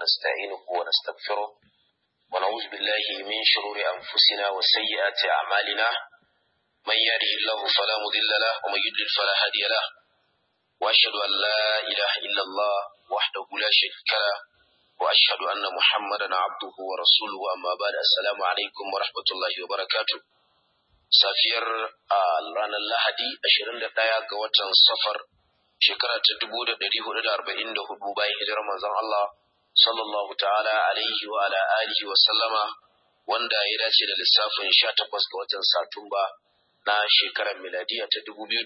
ونستعينه ونستغفره ونعوذ بالله من شرور أنفسنا وسيئات أعمالنا من يهده الله فلا مضل له ومن يضلل فلا هادي له وأشهد أن لا إله إلا الله وحده لا شريك له وأشهد أن محمدا عبده ورسوله أما بعد السلام عليكم ورحمة الله وبركاته safiyar a ranar Lahadi 21 ga watan safar shekara ta 1444 bayan hijirar manzon Allah sallallahu ta'ala alaihi wa ala alihi wa sallama wanda ya dace da lissafin 18 ga watan Satumba na shekarar miladiya ta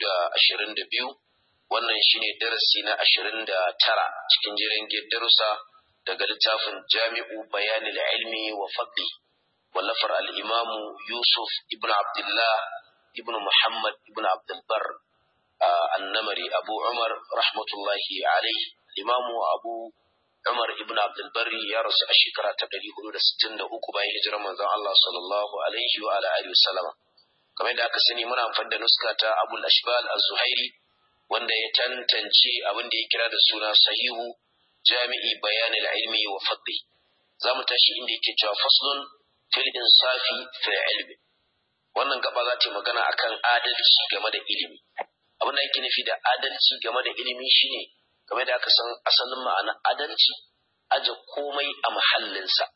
2022 wannan shine darasi na 29 cikin jiran darussa daga littafin Jami'u Bayanil Ilmi wa Fadli wallafar al'imamu Yusuf ibn Abdullah ibn Muhammad ibn Abdulbar annamari Abu Umar rahmatullahi alaihi limamu Abu Umar ibn Abdulbari ya rasu a shekara ta 463 bayan hijirar manzon Allah sallallahu alaihi wa alihi wasallama kamar yadda aka sani muna amfani da nuska ta Abu Ashbal az-Zuhairi wanda ya tantance abin da ya kira da suna sahihu jami'i bayanil ilmi wa fadli zamu tashi inda yake cewa faslun fil insafi fil ilmi wannan gaba za ta magana akan adalci game da ilimi abin da yake nufi da adalci game da ilimi shine game da aka san asalin ma'ana adalci aje komai a mahallinsa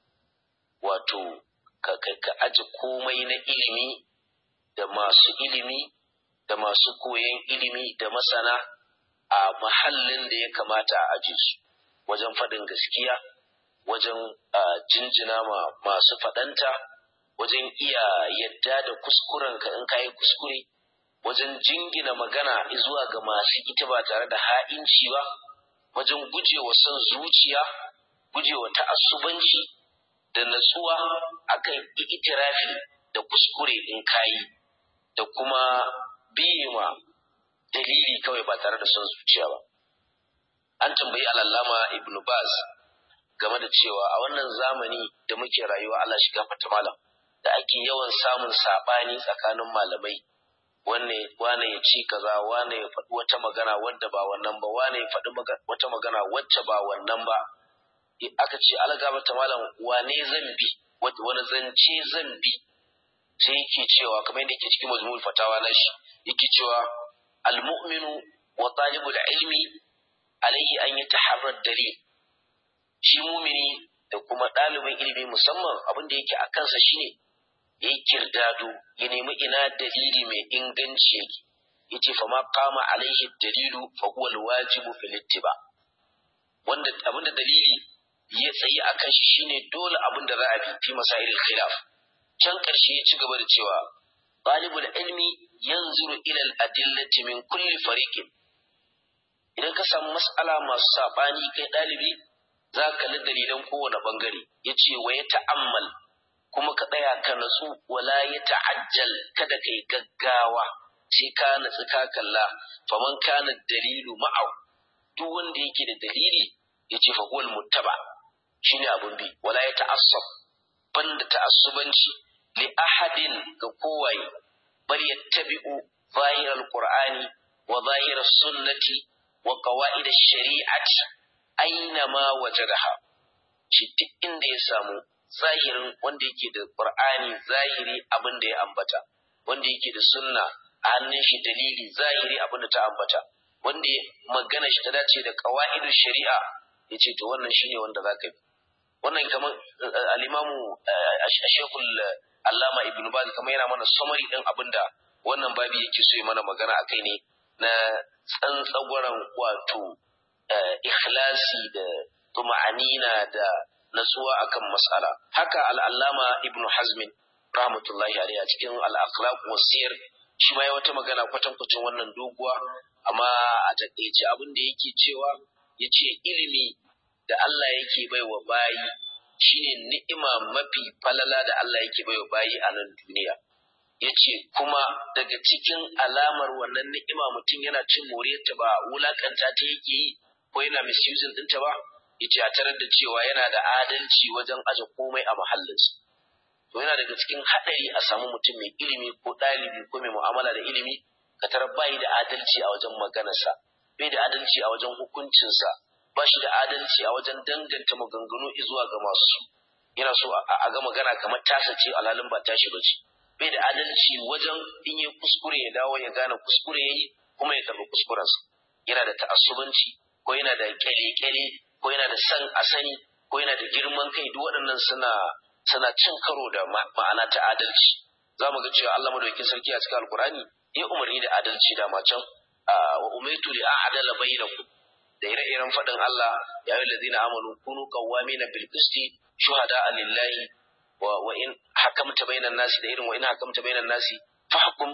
wato ka ka aje komai na ilimi da masu ilimi da masu koyon ilimi da masana a mahallin da ya kamata a aje su wajen faɗin gaskiya wajen jinjina ma masu faɗanta, wajen iya yadda da kuskurenka in ka yi kuskure, wajen jingina magana zuwa ga masu ita ba tare da ha'inci ba, wajen gujewa son zuciya, gujewa ta'assubanci da natsuwa akan itirafi da kuskure in kayi da kuma biye ma dalili kawai ba tare da son zuciya ba. An tambayi al'allama Ibn Baz game da cewa a wannan zamani da muke rayuwa Allah shiga fata malam da ake yawan samun sabani tsakanin malamai wanne wane ya ci kaza wane ya faɗi wata magana wadda ba wannan ba wane ya faɗi wata magana wacce ba wannan ba aka ce alaga mata malam wane zan bi wani zance zan bi sai yake cewa kamar yadda yake cikin mazmul fatawa na shi yake cewa al-mu'minu wa talibul ilmi alaihi an yataharra dalil shi mumini da kuma ɗalibin ilimi musamman abin da yake a kansa shine ya yi kirdado ya nemi ina dalili mai inganci yake ya ce fa ma kama alaihi dalilu fa huwa alwajibu fil ittiba wanda abin da dalili ya tsayi a kan shi shine dole abin da za a bi fi masailil khilaf can ƙarshe ya ci gaba da cewa ɗalibul ilmi yanzuru ila al-adillati min kulli fariqin idan ka samu mas'ala masu saɓani kai ɗalibi za ka kalli dalilan kowane bangare ya ce wa ya ta'ammal kuma ka tsaya ka natsu wala ya ta'ajjal kada ka yi gaggawa sai ka natsu ka kalla faman kana dalilu ma'au duk wanda yake da dalili ya ce fahuwal muttaba shine abun bi wala ya ta'assab banda ta'assubanci li ahadin ga kowaye bal yattabi'u zahiral qur'ani wa zahiras sunnati wa qawaid ash-shari'ati aina ma wajadaha shi duk inda ya samu zahirin wanda yake da qur'ani zahiri abin da ya ambata wanda yake da sunna a hannun shi dalili zahiri abin da ta ambata wanda magana shi ta dace da qawaidu shari'a yace to wannan shine wanda zaka bi wannan kamar al-imamu ashekul allama ibnu baz kamar yana mana summary din abinda wannan babi yake so ya mana magana akai ne na tsantsagwaran wato ikhlasi da tuma'anina da natsuwa akan mas'ala haka al'allama ibnu hazmin rahmatullahi alaihi a cikin al-akhlaq wasir shi ma ya wata magana kwatankwacin wannan doguwa amma a takaice abin da yake cewa yace ilimi da Allah yake baiwa bayi shine ni'ima mafi falala da Allah yake baiwa bayi a nan duniya yace kuma daga cikin alamar wannan ni'ima mutum yana cin moriyarta ba wulakanta ta yake yi ko yana misusing ɗinta ba yace a tarar da cewa yana da adalci wajen aje komai a mahallinsa to yana daga cikin haɗari a samu mutum mai ilimi ko ɗalibi ko mai mu'amala da ilimi ka tarar bai da adalci a wajen maganarsa bai da adalci a wajen hukuncinsa ba shi da adalci a wajen danganta maganganu zuwa ga masu yana so a ga magana kamar tasa ce alhalin ba tashi ba ce bai da adalci wajen in yi kuskure ya dawo ya gane kuskure ya yi kuma ya karɓi kuskurensa yana da ta'assubanci ko yana da kyale-kyale ko yana da san a sani ko yana da girman kai duk waɗannan suna suna cin karo da ma'ana ta adalci za mu ga cewa Allah madaukakin sarki a cikin alkurani ya umarni da adalci da macan wa umaitu li a'dala bainakum da ire-iren faɗin Allah ya yi ladina amanu kunu qawwamina bil qisti shuhada lillahi wa wa in hakamta bainan nasi da irin wa in hakamta bainan nasi fahkum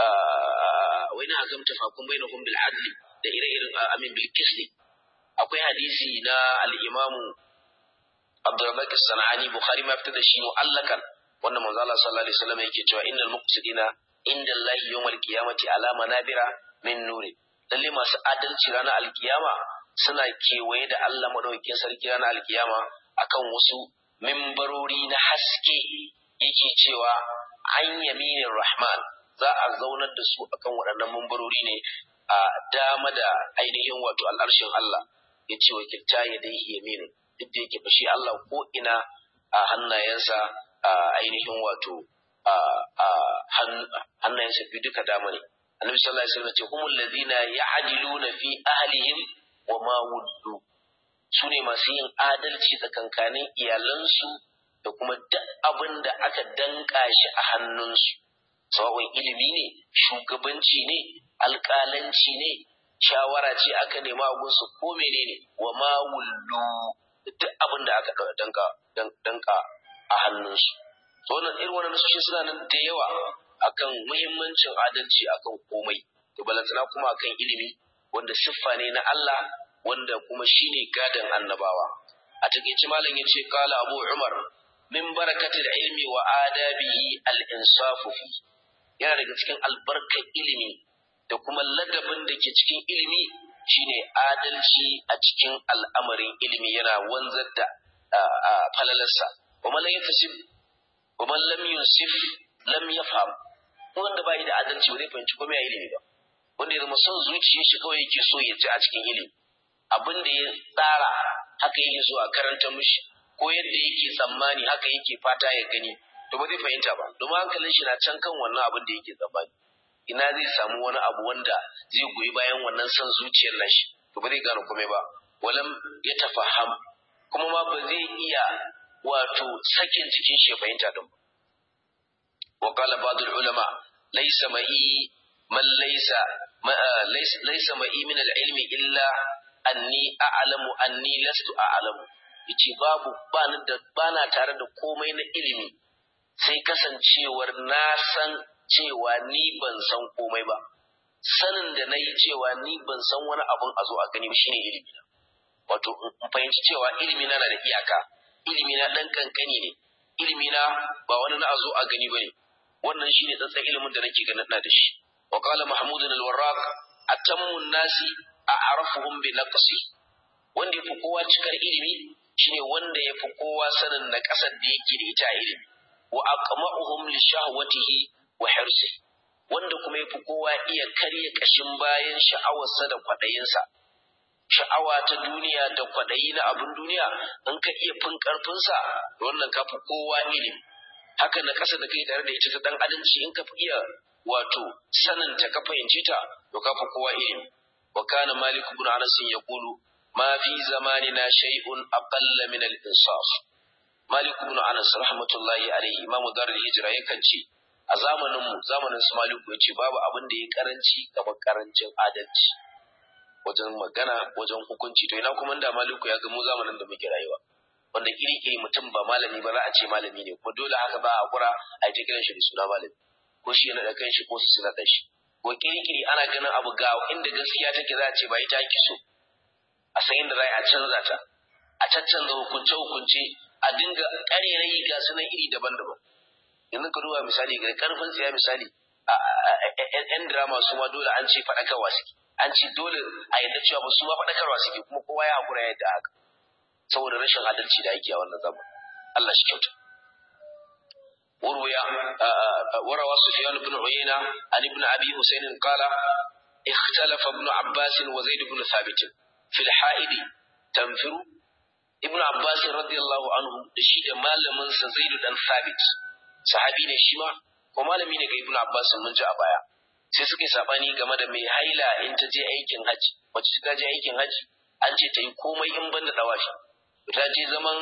wa in hakamta fahkum bainahum bil adli da ire-iren amin bil qisti akwai hadisi na al-imamu Abdurrazzaq as-Sanani Bukhari ma fitar da shi mu'allakan wanda manzo Allah sallallahu alaihi wasallam yake cewa innal muqsidina inda Allah yawmal qiyamati ala manabira min nuri lalle masu adalci ranar alkiyama suna kewaye da Allah madaukakin sarki ranar alkiyama akan wasu mimbarori na haske yake cewa an yaminin rahman za a zaunar da su akan waɗannan mimbarori ne a dama da ainihin wato al'arshin Allah ya ce wa kilta ya dai yaminu duk da yake fashi Allah ko ina a hannayensa a ainihin wato a hannayensa biyu duka dama ne annabi sallallahu alaihi wasallam ce humul ladina ya'diluna fi ahlihim wa ma wuddu su ne masu yin adalci tsakankanin iyalansu da kuma duk abin da aka danka shi a hannunsu sawa'un ilimi ne shugabanci ne alƙalanci ne shawara ce aka nema a gunsu ko menene wa ma wullu duk abin da aka danka danka a hannunsu to wannan irin wannan nasoshi suna nan da yawa akan muhimmancin adalci akan komai to balantana kuma akan ilimi wanda siffa ne na Allah wanda kuma shine gadan annabawa a takeice malam yace qala abu umar min barakatil ilmi wa adabihi al insafu fi yana daga cikin albarkar ilimi da kuma ladabin da ke cikin ilimi shine adalci a cikin al'amarin ilimi yana wanzar da falalarsa wa man lam yafsib wa man lam yunsif lam yafham wanda bai da adalci ba zai fahimci komai a ilimi ba wanda ya zama son zuciyar shi kawai yake so ya ci a cikin ilimi abin da ya tsara haka yake so a karanta mishi ko yadda yake tsammani haka yake fata ya gani to ba zai fahimta ba domin hankalin shi na can kan wannan abin da yake tsammani ina zai samu wani abu wanda zai goyi bayan wannan son zuciyar nashi to ba zai gane komai ba walam ya tafaham kuma ma ba zai iya wato sakin jikin shi ya fahimta din ba wa qala ba'd ulama laysa ma'i man laysa laysa ma'i min al-ilmi illa anni a'lamu anni lastu a'lamu yace babu bani da bana tare da komai na ilimi sai kasancewar na san cewa ni ban san komai ba sanin da na yi cewa ni ban san wani abun a zo a gani ba shine ilimi na wato in fahimci cewa ilimi na na da iyaka ilimi na dan kankani ne ilimi na ba wani na a zo a gani bane wannan shine tsantsan ilimin da nake ganin na da shi wa qala mahmud al-warraq atammu nasi a'rafuhum bi naqsi wanda yafi kowa cikar ilimi shine wanda yafi kowa sanin na kasar da yake da ita ilimi wa aqma'uhum li shahwatihi wa hirsi wanda kuma yafi kowa iya karya kashin bayan sha'awarsa da kwadayinsa sha'awa ta duniya da kwadayi na abin duniya in ka iya fin karfinsa wannan ka fi kowa ilimi haka na kasa da kai tare da ita ta dan adalci in ka fi iya wato sanin ta ka fahimce ta to ka fi kowa ilimi wa kana malik ibn anas yaqulu ma fi zamanina shay'un aqalla min al-insaf malik ibn anas rahmatullahi alayhi imamu darul hijra yakan ce a zamanin mu zamanin su maliku yace babu abin da ya karanci kamar karancin adalci wajen magana wajen hukunci to ina kuma da maliku ya ga mu zamanin da muke rayuwa wanda iri iri mutum ba malami ba za a ce malami ne kuma dole haka ba a kura a yi ta kiran shi da suna malami ko shi yana da kanshi ko su suna da shi ko kirkiri ana ganin abu ga inda gaskiya take za a ce ba ita ake so a san inda za a canza ta a caccanza hukunce hukunce a dinga ƙarerayi ga sunan iri daban-daban yanzu ka duba misali ga karfin tsiya misali yan drama su ma dole an ce faɗakarwa suke an ce dole a yadda cewa ba su ma faɗakarwa suke kuma kowa ya haƙura yadda haka saboda rashin adalci da ake a wannan zaman Allah shi kyauta وروي وروى سفيان بن عيينة عن ابن أبي حسين قال اختلف ابن عباس وزيد بن ثابت في الحائض tanfiru ibnu abbas radiyallahu anhu da shi da malamin sa zaid dan sabit sahabi ne shi ma ko malami ne ga ibnu abbas mun ji a baya sai suka yi sabani game da mai haila in ta je aikin haji wacce ta je aikin haji an ce ta yi komai in banda dawashi ta je zaman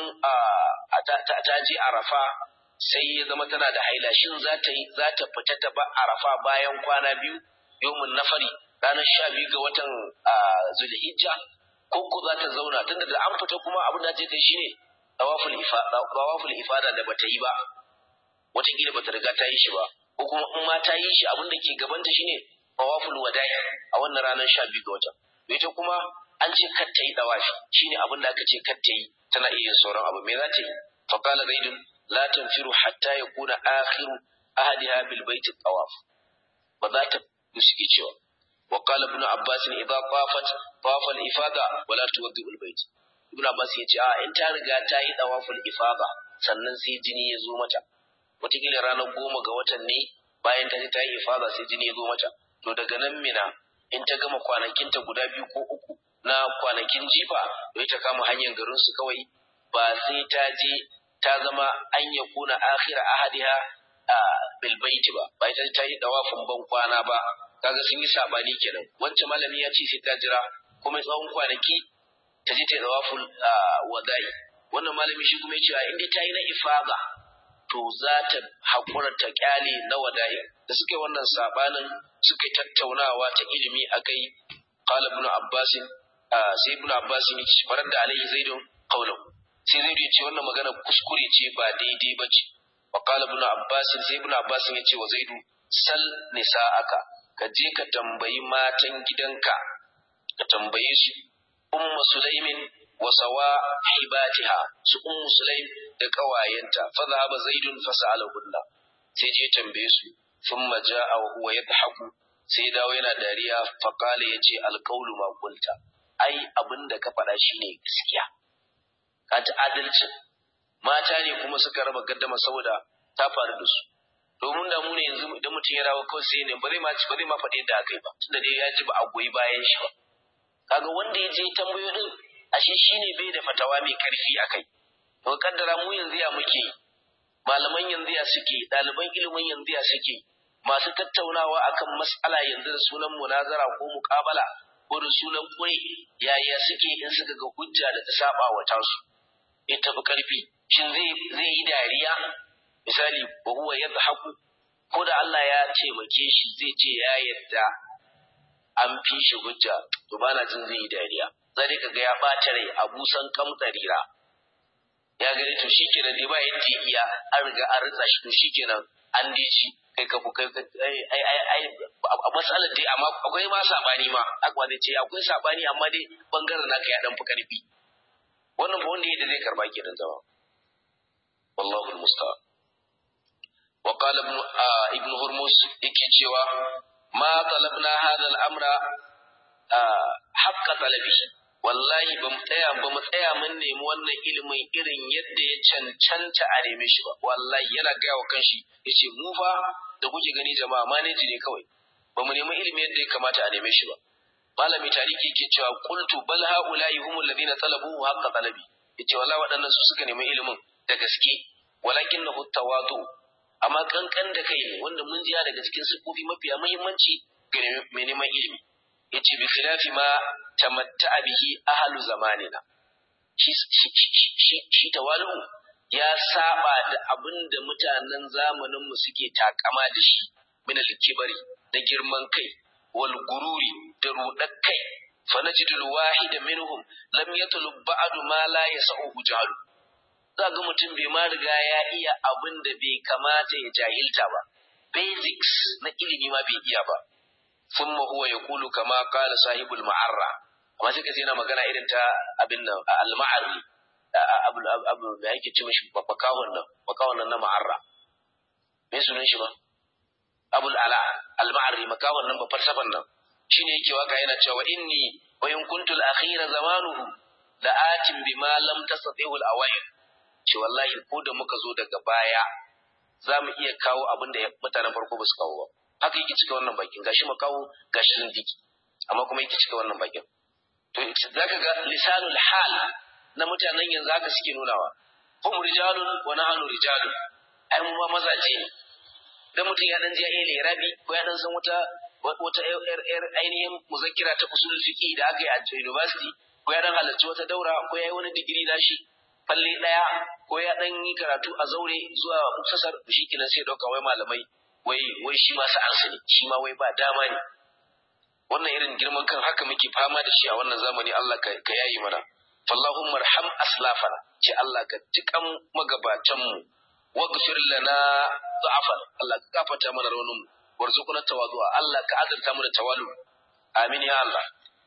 ta je arafa sai ya zama tana da haila shin za ta yi za ta fita ta ba arafa bayan kwana biyu yomin nafari ranar sha biyu ga watan zulhijja ko ko za ta zauna tunda da an fita kuma abin da ta yi shine tawaful ifada tawaful ifada da bata yi ba wataƙila bata riga ta yi shi ba ko kuma in ma ta yi shi abin da ke gabanta shine tawaful wada'i a wannan ranar sha biyu ga watan ita kuma an ce kar ta yi dawafi shine abin da aka ce kar ta yi tana iya yin sauran abu me za ta yi fa qala zaidun la tanfiru hatta yakuna akhiru ahadiha bil bait tawaf ba za ta suke cewa wa qala ibn abbas idza tafat tawafa al ifada wa la tuwaddi al bait ibn abbas ya ce a in ta riga ta yi tawaful ifada sannan sai jini ya zo mata wataƙila ranar goma ga watan ne bayan ta je ta yi ifada sai jini ya zo mata to daga nan mina in ta gama kwanakinta guda biyu ko uku na kwanakin jifa don ta kama hanyar garin su kawai ba sai ta je ta zama an ya kuna akhira ahadiha a bilbaiti ba ba ita ta yi dawafin ban kwana ba kaga sun yi sabani kenan wancan malami ya ce sai ta jira kuma tsawon kwanaki ta je ta yi dawafin wadai wannan malami shi kuma ya ce in dai ta yi na ifada to za ta haƙura ta kyale na wadai da suke wannan sabanin suka tattaunawa ta ilimi akai qala ibn abbas sai ibn abbas ne ce farar da alaihi zaidun qawluhu sai zaidu ya ce wannan magana kuskure ce ba daidai ba ce wa qala ibn abbas sai ibn abbas ya ce wa zaidu sal nisa'aka ka je ka tambayi matan gidanka ka tambaye su ummu sulaimin wa sawa hibatiha su ummu sulaim da kawayenta fa zahaba zaidun fa sa'alahunna sai je tambaye su thumma ja'a wa huwa yadhaku sai dawo yana dariya fa qala yace alqawlu ma qulta ai abinda ka faɗa shine gaskiya ka ta adalci mata ne kuma suka raba gaddama saboda ta faru da su domin da mu ne yanzu idan mutum ya dawo kawai sai ne ba zai ma ba zai ma faɗi yadda aka yi ba tunda dai ya ji ba a goyi bayan shi ba kaga wanda ya je tambayo din ashe shine bai da fatawa mai karfi akai to kaddara mu yanzu ya muke malaman yanzu ya suke ɗaliban ilimin yanzu ya suke masu tattaunawa akan mas'ala yanzu da sunan munazara ko muƙabala ko da sunan kure yaya suke in suka ga hujja da ta saba wa tasu in tafi karfi shin zai zai yi dariya misali wa huwa yadhaku ko da Allah ya taimake shi zai ce ya yadda an fi shi hujja to bana jin zai yi dariya zai ka ga ya bata rai a busan kamtsarira ya gani to shikenan dai ba yadda iya an riga an ritsa shi to shikenan an dici kai ka kai ai ai ai a matsalar dai amma akwai ma sabani ma akwa zai ce akwai sabani amma dai bangaren naka ya dan fi karfi wannan ba wanda yadda zai karba kenan zama wallahu almusta'an wa qala ibn ibn hurmus yake cewa ma talabna hadha al-amra haqqa talabi wallahi ba mu tsaya ba mu tsaya mun nemi wannan ilimin irin yadda ya cancanta a neme shi ba wallahi yana gaya wa kanshi yace mu fa da kuke gani jama'a maneji ne kawai ba mu nemi ilimi yadda ya kamata a neme shi ba malami tariki yake cewa qultu bal haula'i humul ladina talabuhu haqqa talabi yace wallahi waɗannan su suka nemi ilimin da gaske walakin na tawadu amma kankan da kai ne wanda mun jiya daga cikin sifofi mafiya muhimmanci ga mai neman ilimi yace bi khilafi ma tamatta'a bihi ahlu zamanina shi shi shi tawalu ya saba da abin da mutanen zamanin mu suke takama da shi min al-kibari da girman kai wal gururi da rudar kai fa najidu al-wahida minhum lam yatlub ba'du ma la yas'u jahalu za ga mutum bai ma riga ya iya abin da bai kamata ya jahilta ba basics na ilimi ma bai iya ba ثم هو يقول كما قال صاحب المعرة amma sai ka yana magana irin ta abin nan al-ma'arri abu abu da yake ce mishi bakawon nan bakawon nan na ma'arra me sunan shi ba abul ala al-ma'arri makawon nan ba falsafan nan shine yake waka yana cewa inni wa in kuntu al-akhira zamanuhu la atim bima lam tastati'u al-awa'il ce wallahi ko da muka zo daga baya za mu iya kawo abin da mutanen farko ba su kawo ba haka yake cika wannan bakin gashi makawo gashi zindiki amma kuma yake cika wannan bakin to zaka ga lisanul hal na mutanen yanzu haka suke nunawa hum rijalun wa nahnu rijalun ai mu ma mazaje ne dan mutum ya dan je ya iya rabi ko ya dan san wata wata yar ainihin muzakkira ta usul fiqi da aka yi a university ko ya dan halarci wata daura ko ya yi wani digiri nashi falle daya ko ya dan yi karatu a zaure zuwa muktasar shi kenan sai dauka wai malamai wai wai shi ma sa'ansa ne shi ma wai ba dama ne wannan irin girman kan haka muke fama da shi a wannan zamani Allah ka yayi mana fallahumma arham aslafana ce Allah ka jikan magabatan mu waghfir lana dha'afan Allah ka gafarta mana raunin mu warzuqna tawadu'a Allah ka azurta mu da tawalu amin ya Allah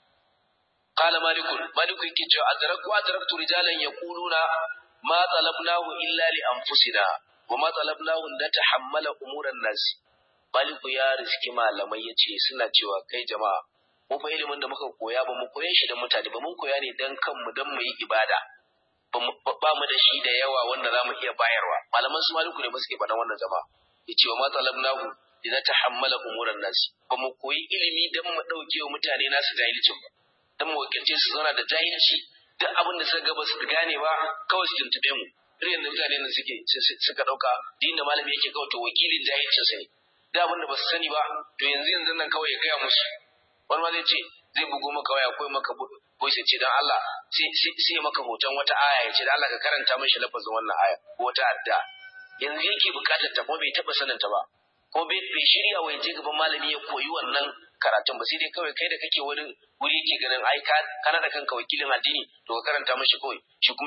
قال مالك مالك yake cewa adrakku adraktu rijalan yaquluna ma talabnahu illa li anfusina wa ma talabnahu la tahammala umuran nas maliku ya riski malamai yace suna cewa kai jama'a mu fa ilimin da muka koya ba mu koye shi da mutane ba mun koya ne dan kanmu dan mu yi ibada ba mu da shi da yawa wanda za mu iya bayarwa malaman su maliku ne ba suke faɗan wannan jama'a yace wa ma talabnahu la tahammala umuran nas ba mu koyi ilimi dan mu dauke wa mutane nasu jahilcin ba dan mu wakilce su zauna da jahilci duk abin da suka ga ba su gane ba kawai su tuntube mu irin da mutane nan suke suka dauka din da malami yake kawai to wakilin jahilcin sa ne duk abin da ba su sani ba to yanzu yanzu nan kawai ya gaya musu wani ma zai ce zai bugo maka waya ko maka voice ce dan Allah sai sai maka hoton wata aya ya ce dan Allah ka karanta mishi lafazin wannan aya ko wata adda yanzu yake bukatar ta kuma bai taba sanin ta ba ko bai shirya wa je gaban malami ya koyi wannan karatun ba sai dai kawai kai da kake wani wuri ke ganin ai ka kana da kanka wakilin addini to ka karanta mashi kawai shi kuma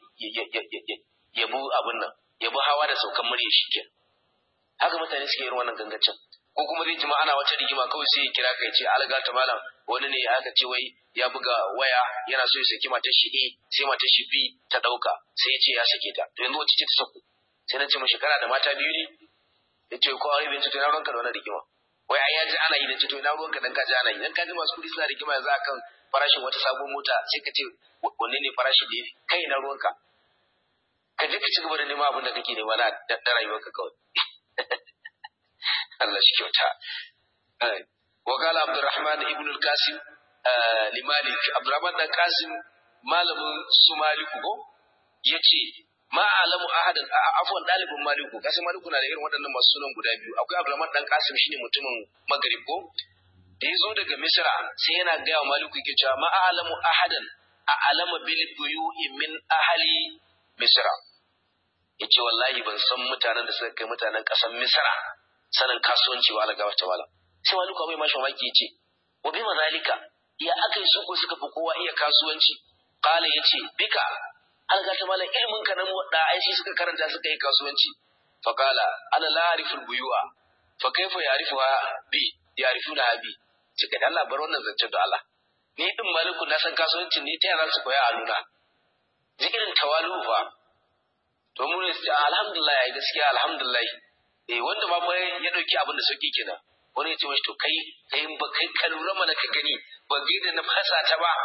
ya bu abin nan ya bu hawa da saukan murya shi ke haka mutane suke yin wannan gangacin ko kuma zai jima ana wata rigima kawai sai ya kira ka ya ce alga ta malam wani ne aka ce wai ya buga waya yana so ya saki matar shi A sai matar shi B ta dauka sai ya ce ya sake ta to yanzu wacce ce ta saku sai na ce mashi kana da mata biyu ne ya ce ko aure bai ce to na ranka da wannan rigima wai ai ya ji ana yi da ce to ina ruwanka dan ka ji ana yi dan ka ji masu kuɗi suna rigima yanzu akan farashin wata sabon mota sai ka ce wanne ne farashi da yafi kai ina ruwanka ka je ka ci gaba da neman abin da kake nema na da rayuwarka kawai Allah shi kyauta wa qala Abdurrahman ibn al-Qasim li Malik Abdurrahman dan Qasim malamin su Maliku ko yace ma alamu ahadan afwan dalibin maliku kasi maliku na da irin waɗannan masu sunan guda biyu akwai abdulrahman dan kasim shine mutumin magrib ko da ya zo daga misra sai yana gaya wa maliku yake cewa ma alamu ahadan a alama bil buyu'i min ahli misra yace wallahi ban san mutanen da suka kai mutanen ƙasar misra sanin kasuwanci wa alaga wata wala sai maliku abai mashi mamaki yace wa bi mazalika ya akai su ko suka fi kowa iya kasuwanci qala yace bika an ga ta malam ilimin ka na da aishi suka karanta suka yi kasuwanci fa qala ana la ariful buyu'a fa kaifa ya'rifuha bi ya'rifuna bi cika da Allah bar wannan zancen da Allah ni din maliku na san kasuwanci ne ta yana su koya a nuna zikirin tawalu fa to mun ce alhamdulillah ya gaskiya alhamdulillah eh wanda ma fa ya dauki abin da sauki kenan wani ya ce mashi to kai kai ba kai ka lura mana ka gani ba da na fasa ta ba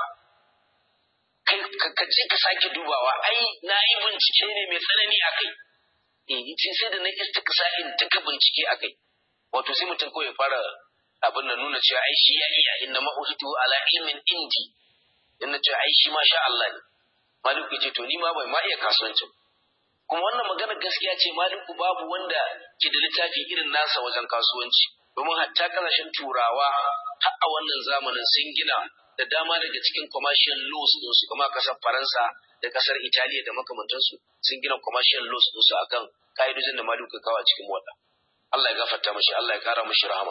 kai ka ce ka sake dubawa ai na yi bincike ne mai tsanani a kai eh ce sai da na istiksa in duka bincike a kai wato sai mutum kawai fara abin da nuna cewa ai shi ya iya inna ma uhitu ala ilmin indi in na ce ai shi ma sha Allah ne maliku ce to ni ma bai ma iya kasuwancin kuma wannan magana gaskiya ce maliku babu wanda ke da littafi irin nasa wajen kasuwanci domin hatta kasashen turawa har a wannan zamanin sun gina da dama daga cikin commercial laws din su kuma kasar Faransa da kasar Italiya da makamantansu sun gina commercial laws din su akan ka'idojin da Maliku kawo a cikin wada. Allah ya gafarta mashi, Allah ya kara mashi rahama.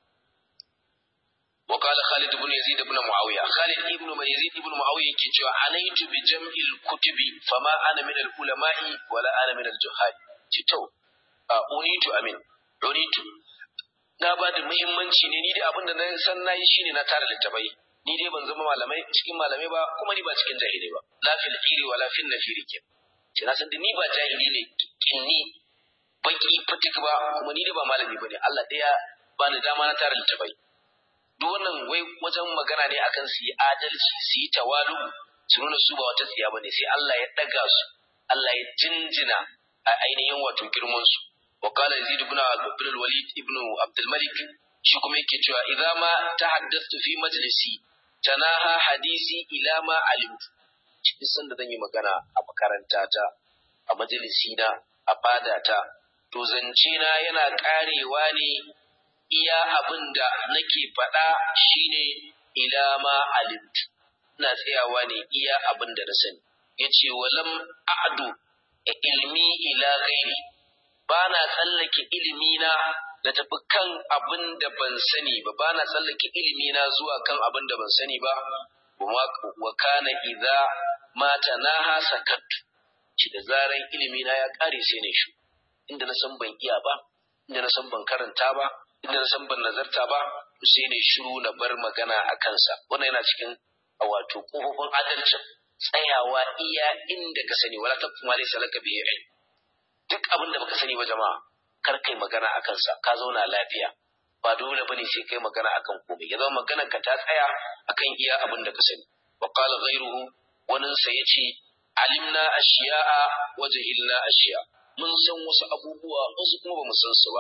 وقال خالد بن يزيد بن معاوية خالد ابن يزيد بن معاوية كتوى عنيت بجمع الكتب فما أنا من العلماء ولا أنا من الجهال كتو أونيت أمين أونيت na ba da muhimmanci ne ni dai abin da na san na yi shine na tara littafai ni dai ban zama malamai cikin malamai ba kuma ni ba cikin jahili ba la fil iri wa la fil nafiri ke ce na san da ni ba jahili ne kinni baki fatik ba kuma ni dai ba malami bane Allah ɗaya ba ni dama na tara littafai duk wannan wai wajen magana ne akan su yi adalci su yi tawalu su nuna su ba wata tsiya bane sai Allah ya daga su Allah ya jinjina a ainihin wato girman su wa qala yazid ibn abdul walid ibn abdul malik shi kuma yake cewa idza ma tahaddathtu fi majlisi tanaha hadisi ila ma alimtu cikin sanda zan yi magana a makaranta ta a majalisi na a fada ta to zance na yana karewa ne iya abin da nake faɗa shine ila ma alimtu ina tsayawa ne iya abin da na sani yace walam a'du ilmi ila ghairi ba na tsallake ilimi na da tafi kan abin da ban sani ba ba na tsallake ilimi na zuwa kan abin da ban sani ba wa kana idza mata naha sakattu ci da zaran ilimi na ya kare sai ne shi inda na san ban iya ba inda na san ban karanta ba inda na san ban nazarta ba sai ne shiru na bar magana a kansa wannan yana cikin wato kofofin adalcin tsayawa iya inda ka sani wala ta kuma laysa laka bihi ilm duk abin da baka sani ba jama'a kar kai magana a kansa ka zauna lafiya ba dole bane sai kai magana akan komai ya zama maganar ka ta tsaya akan iya abin da ka sani wa qala ghayruhu wannan sa yace alimna ashiya'a wa jahilna ashiya mun san wasu abubuwa wasu kuma bamu san su ba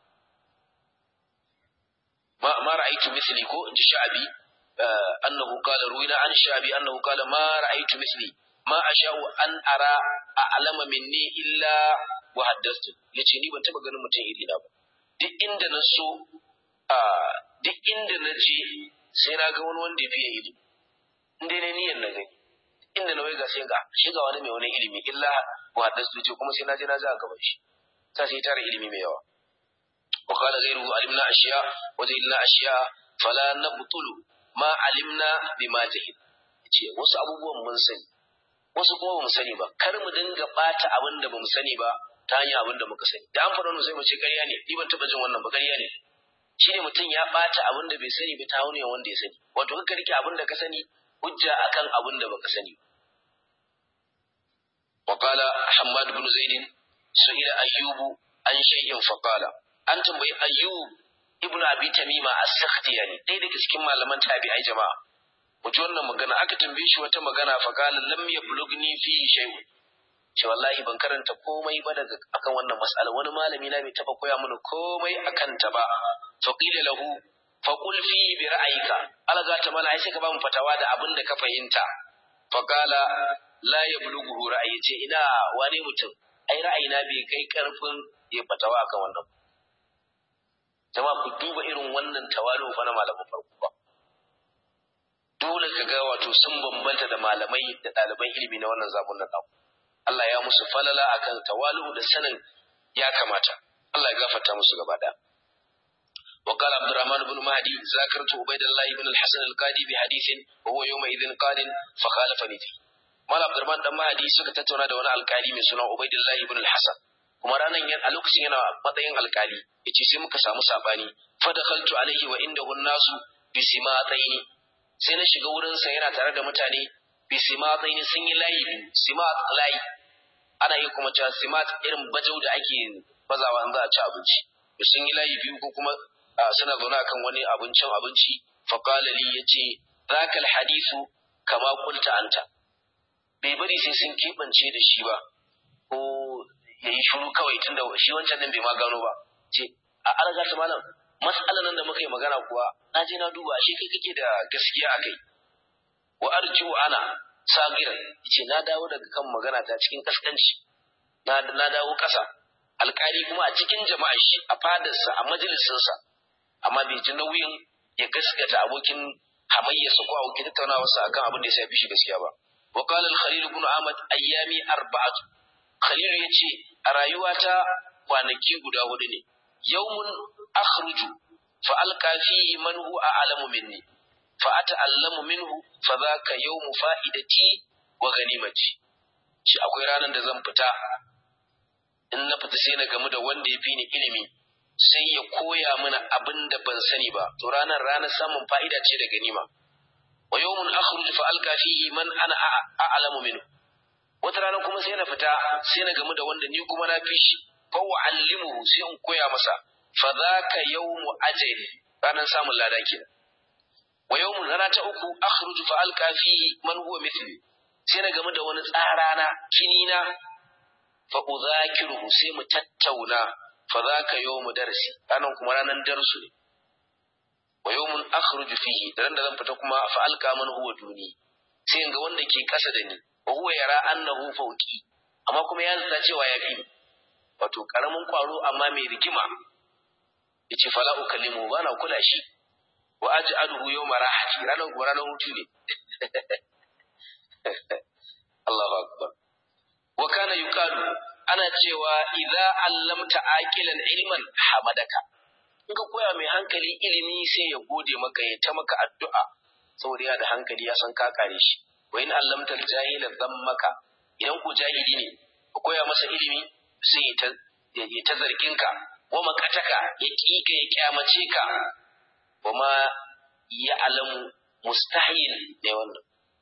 ma ma ra'aytu mithli ko inji sha'bi annahu qala ruwina an sha'bi annahu qala ma ra'aytu mithli ma asha'u an ara a'lama minni illa wa haddastu yace ni ban taba ganin mutum iri na ba duk inda na so a duk inda na je sai na ga wani wanda ya fiye ilimi in dai na niyyar na gani inda na wai ga sai ga shi ga wani mai wani ilimi illa wa haddastu ce kuma sai na je na ji a gaban shi ta sai tara ilimi mai yawa وقال غيره علمنا أشياء وجهلنا أشياء فلا نبطل ما علمنا بما جهل ce wasu abubuwan mun sani wasu kuma bamu sani ba kar mu dinga bata abin da bamu sani ba ta hanyar abin da muka sani da an faɗa wannan sai mu ce ƙarya ne ni ban taɓa jin wannan ba ƙarya ne shine mutum ya bata abin da bai sani ba ta hanyar wanda ya sani wato ka rike abin da ka sani hujja akan abin da baka sani وقال حماد بن زيد سئل أيوب عن شيء فقال an tambayi ayyub ibn abi tamima as-sakhtiyani dai daga cikin malaman tabi'ai jama'a muji wannan magana aka tambaye shi wata magana fa qala lam yablugni fi shay'un ce wallahi ban karanta komai ba daga akan wannan mas'ala wani malami na bai taba koya mini komai akan ta ba fa qila lahu fa qul fi bi ra'ayika alaga ta mala ai sai ka ba mu fatawa da abin da ka fahimta fa qala la yablughu ra'ayi ce ina wane mutum ai ra'ayina bai kai karfin ya fatawa akan wannan jama'a ku duba irin wannan tawalu fa na malaman farko ba dole ka ga wato sun bambanta da malamai da ɗaliban ilimi na wannan zamanin nan Allah ya musu falala akan tawalu da sanin ya kamata Allah ya gafarta musu gaba ɗaya وقال عبد الرحمن بن مهدي ذاكرت عبيد الله بن الحسن القاضي بحديث وهو يومئذ قال فخالفني فيه مال عبد الرحمن بن مهدي suka tattauna da wani alkali mai suna Ubaidillah ibn al-Hasan kuma ranan a lokacin yana matsayin alkali yace sai muka samu sabani fa dakhaltu alaihi wa indahu nasu bi simataini sai na shiga wurin sa yana tare da mutane bi simataini sun yi layi simat layi ana yi kuma cewa simat irin bajau da ake bazawa in za a ci abinci sun yi layi biyu ko kuma suna zaune akan wani abincin abinci fa qala li yace zaka alhadithu kama qulta anta bai bari sai sun kebance da shi ba ko ya yi shuru kawai tunda shi wancan din bai ma gano ba ce a alaga ta malam mas'alan nan da muka yi magana kuwa na je na duba shi kai kake da gaskiya a kai wa arju ana sagiran yace na dawo daga kan magana ta cikin kaskanci na na dawo kasa alkali kuma a cikin jama'ar shi a fadarsa a majalisinsa amma bai ji nauyin ya gaskata abokin hamayyarsa ko abokin tattaunawarsa akan abin da ya shafi shi gaskiya ba wa qala al-khalil ibn ahmad ayyami arba'atu Khalil ya ce, A rayuwata kwanaki guda hudu ne, yawmun akhruju fa alqa fihi man huwa a'lamu minni fa ata'allamu minhu fa dhaka yawmu fa'idati wa ghanimati. Shi akwai ranar da zan fita in na fita sai na gamu da wanda ya fi ni ilimi sai ya koya mana abin da ban sani ba to ranar ranar samun fa'ida ce da ganima. Wa yawmun akhruju fa alqa fihi man ana a'lamu minhu wata rana kuma sai na fita sai na gamu da wanda ni kuma na fi shi fa wa'allimuhu sai in koya masa fa zaka yawmu ajali ranar samun lada kenan wa yawmun rana ta uku akhruju fa alqa fihi man huwa mithli sai na gamu da wani tsarana kinina fa udhakiruhu sai mu tattauna fa zaka yawmu darsi ranan kuma ranan darsu ne wa yawmun akhruju fihi da da zan fita kuma fa alqa man huwa duni sai in ga wanda ke kasa da ni wa huwa yara annahu fawqi amma kuma ya zata cewa ya fi wato karamin kwaro amma mai rigima yace fala ukallimu ba na kula shi wa aj'aluhu yawma rahati ranar kuma ranar hutu ne Allahu akbar wa kana yuqalu ana cewa idza allamta aqilan ilman hamadaka in ka koya mai hankali ilimi sai ya gode maka ya ta maka addu'a saboda ya da hankali ya san ka kare shi wa in allamta jahila maka idan ku jahili ne ka koya masa ilimi sai ya ta ya ta zargin ka wa makataka ya kika ya kyamace ka wa ma ya alamu mustahil ne wannan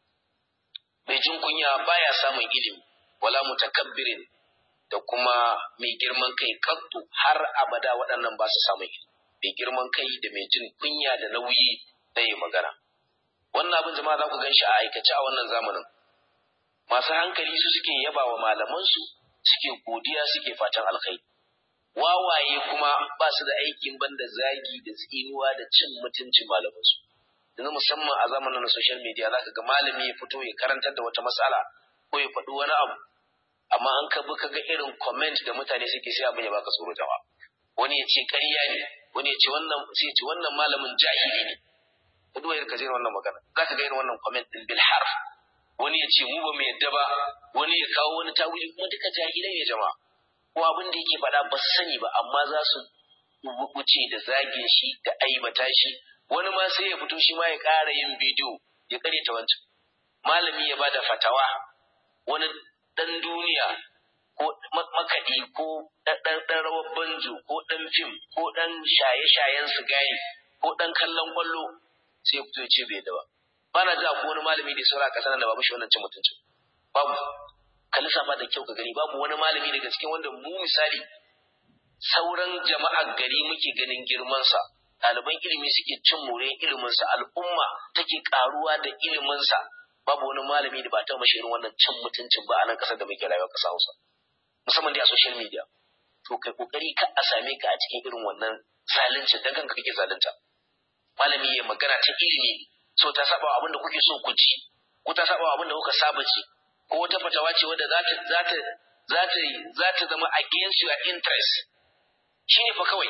mai jin kunya baya samun ilimi wala mutakabbirin da kuma mai girman kai kaddu har abada waɗannan ba su samun ilimi mai girman kai da mai jin kunya da nauyi da yi magana wannan abin jama'a za ku gan shi a aikace a wannan zamanin masu hankali su suke yaba wa malamansu suke godiya suke fatan alkhairi wawaye kuma ba su da aikin banda zagi da tsinuwa da cin mutuncin malamansu yanzu musamman a zamanin na social media za ka ga malami ya fito ya karantar da wata matsala ko ya faɗi wani abu amma an ka bi ka ga irin comment da mutane suke sai abin ya baka tsoro jama'a wani ya ce ƙarya ne wani ya ce wannan sai ya ce wannan malamin jahili ne ka duba irin ka je wannan magana za ka ga irin wannan comment din bil harf wani ya ce mu ba mu yadda ba wani ya kawo wani tawili kuma duka jahilai ne jama'a ko abin da yake faɗa ba su sani ba amma za su wuce da zagin shi da aibata shi wani ma sai ya fito shi ma ya ƙara yin bidiyo ya ta wancan malami ya bada fatawa wani ɗan duniya ko makaɗi ko ɗan rawar banjo ko ɗan fim ko ɗan shaye-shayen sigari ko ɗan kallon ƙwallo sai ya fito ya ce bai da ba ba na ji ko wani malami da saura ƙasa nan da ba mishi wannan cin mutuncin babu ka lissafa da kyau ka gani babu wani malami daga cikin wanda mu misali sauran jama'ar gari muke ganin girmansa ɗaliban ilimi suke cin more iliminsa al'umma take karuwa da iliminsa babu wani malami da ba ta mashi irin wannan cin mutuncin ba a nan ƙasar da muke rayuwa ƙasa Hausa musamman dai a social media to kai kokari ka a same ka a cikin irin wannan zalunci dan kanka kake zalunta malami ya magana ta ilimi so ta saba abin da kuke so ku ci ko ta saba abin da kuka saba ci ko wata fatawa ce wadda za ta za ta za ta za ta zama against your interest shine fa kawai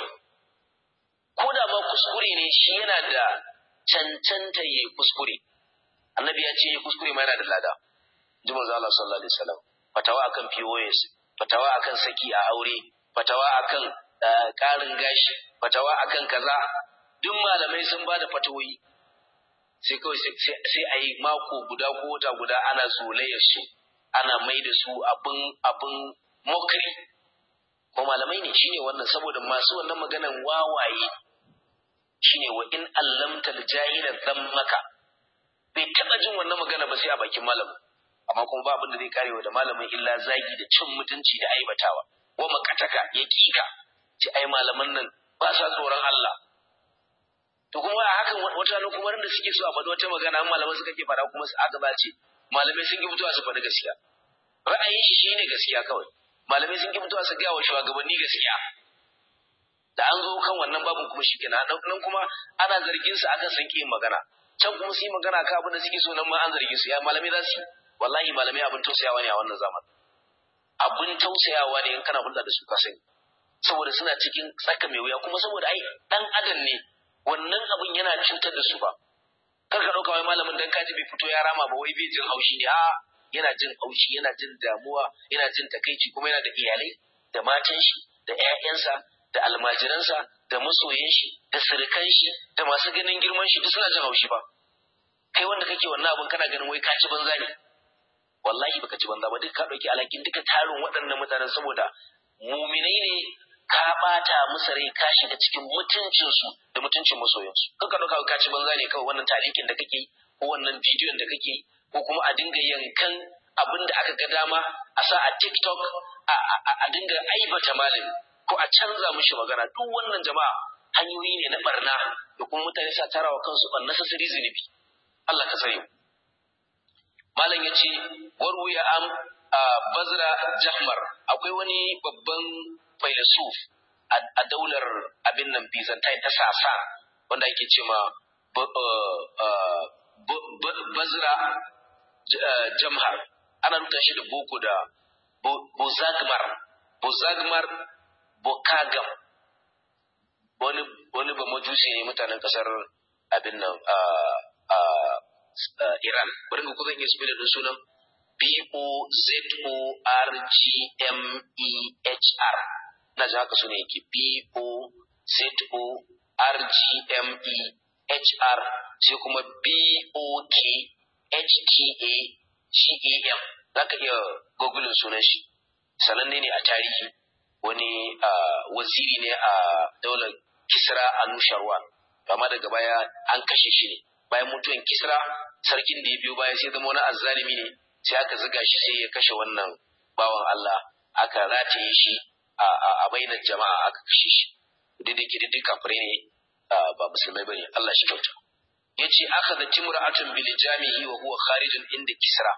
ko da ma kuskure ne shi yana da cancanta yayi kuskure annabi ya ce kuskure ma yana da lada ji manzo Allah sallallahu alaihi wasallam fatawa akan POS fatawa akan saki a aure fatawa akan ƙarin gashi fatawa akan kaza duk malamai sun ba da fatawoyi sai kawai sai a yi mako guda ko wata guda ana zolayar su ana mai da su abin abin mokri ko malamai ne shine wannan saboda masu wannan maganan wawaye shine wa in allamta aljahila dhammaka bai taba jin wannan magana ba sai a bakin malamin amma kuma ba abin da zai karewa da malamin illa zagi da cin mutunci da aibatawa wa makataka ya kika ci ai malaman nan ba sa tsoron Allah to kuma a hakan wata nan kuma da suke so a faɗi wata magana an malaman suka ke faɗa kuma su aka bace malamai sun ki fitowa su faɗi gaskiya ra'ayin shi shine gaskiya kawai malamai sun ki fitowa su ga wa shugabanni gaskiya da an zo kan wannan babin kuma shi kenan nan kuma ana zargin su akan san yin magana can kuma su yi magana kan abin da suke so nan ma an zargin su ya malamai za su wallahi malamai abin tausayawa ne a wannan zaman abin tausayawa ne in kana hulɗa da su ka sani saboda suna cikin tsaka mai wuya kuma saboda ai dan adam ne wannan abin yana cutar da su ba kar ka ɗauka wai malamin dan kaji bai fito ya rama ba wai bai jin haushi ne a yana jin haushi yana jin damuwa yana jin takaici kuma yana da iyalai da matan shi da ƴaƴansa da almajiransa da masoyan shi da sirikan shi da masu ganin girman shi duk suna jin haushi ba kai wanda kake wannan abin kana ganin wai ka ci banza ne wallahi baka ci banza ba duk ka ɗauki alhakin duka tarin waɗannan mutanen saboda muminai ne ka ɓata musu rai ka shiga cikin mutuncinsu da mutuncin masoyansu kan ka ɗauka ka ci banza ne kawai wannan talikin da kake yi ko wannan bidiyon da kake yi ko kuma a dinga yankan abin da aka ga dama a sa a tiktok a dinga aibata malami ko a canza mishi magana duk wannan jama'a hanyoyi ne na barna da kuma mutane sa tarawa kansu unnecessary zunubi Allah ka sani malam ya ce warwuya am bazra jahmar akwai wani babban failasuf a daular abin nan bizantai ta sasa wanda ake ce ma bazra jamhar ana rubuta shi da boko da bozagmar bozagmar bokagam wani wani ba majusi ne mutanen kasar abin nan Iran bari ku zan iya spelling din sunan B-O-Z-O-R-G-M-E-H-R. Na ji haka suna yake B-O-Z-O-R-G-M-E-H-R sai kuma B-O-K-H-T-A-G-A-M. Za ka iya google sunan shi. Sananne ne a tarihi wani waziri ne a daular Kisra a Nusharwan. Amma daga baya an kashe shi ne. Bayan mutuwan Kisra, sarkin da ya biyo baya sai zama wani azzalimi ne sai aka ziga shi sai ya kashe wannan bawan Allah aka rataye shi a bainar jama'a aka kashe shi duk da kafirai ne ba musulmai bane Allah shi kyauta yace aka da timra'atun bil jami'i wa huwa kharijun inda kisra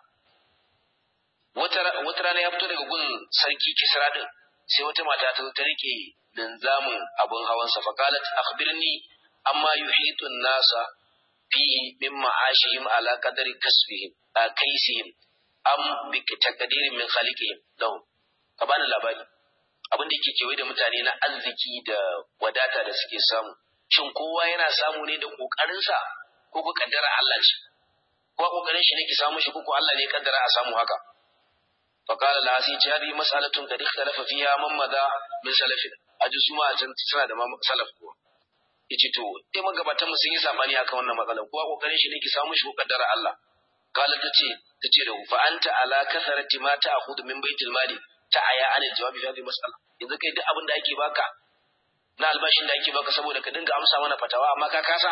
wata wata rana ya fito daga gun sarki kisra din sai wata mata ta ta rike linzamin abun hawan sa faqalat akhbirni amma yuhitu nasa fihi min ma'ashihim ala qadari kasbihim kaisihim am bi takdirin min khaliqihim lahum ka bani labari abin da yake kewaye da mutane na arziki da wadata da suke samu shin kowa yana samu ne da kokarin sa ko ko kaddara Allah ce ko kokarin shi ne ki samu shi ko ko Allah ne ya kaddara a samu haka فقال لا سي هذه مسألة قد اختلف فيها من مضى من سلفنا أجل سما can suna da salaf kuwa yace to dai magabatan mu sun yi sabani akan wannan matsalar kowa kokarin shi ne ki samu shi ko kaddara Allah kala tace tace da fa anta ala kasarati ma ta'khudhu min baitil mali ta aya anil jawabi fi hadhihi mas'ala yanzu kai duk abin da ake baka na albashin da ake baka saboda ka dinga amsa mana fatawa amma ka kasa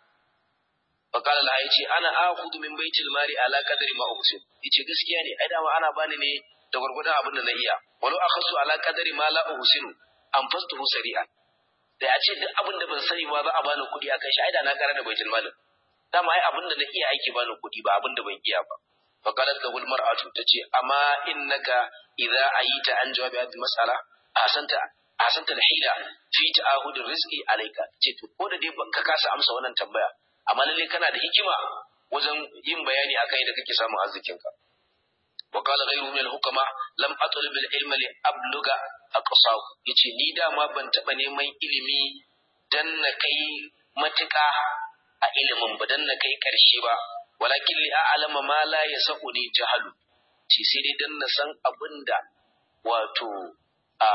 fa kala la yace ana akhudhu min baitil mali ala qadri ma usin yace gaskiya ne ai dama ana bani ne da gurgurdan abin da na iya walau akhasu ala qadri ma la usinu an fastuhu sari'an da a ce duk abin da ban sani ba za a bani kuɗi akan shi ai da na kara da baitul malin dama ai abin da na iya aiki bani kuɗi ba abin da ban iya ba fa qalat lahu almar'atu tace amma innaka idza ayita an jawabi hadhihi mas'ala ahsanta ahsanta alhila fi ta'ahud rizqi alayka ce to ko da dai ka kasa amsa wannan tambaya amma lalle kana da hikima wajen yin bayani akan yadda kake samun arzikinka وقال غيره من الحكماء لم أطلب العلم لأبلغ أقصاه yace ni dama ban taɓa neman ilimi dan na kai matuƙa a ilimin ba dan na kai ƙarshe ba walakin li a'lama ma la yasuni jahalu ce sai dai dan na san abinda wato a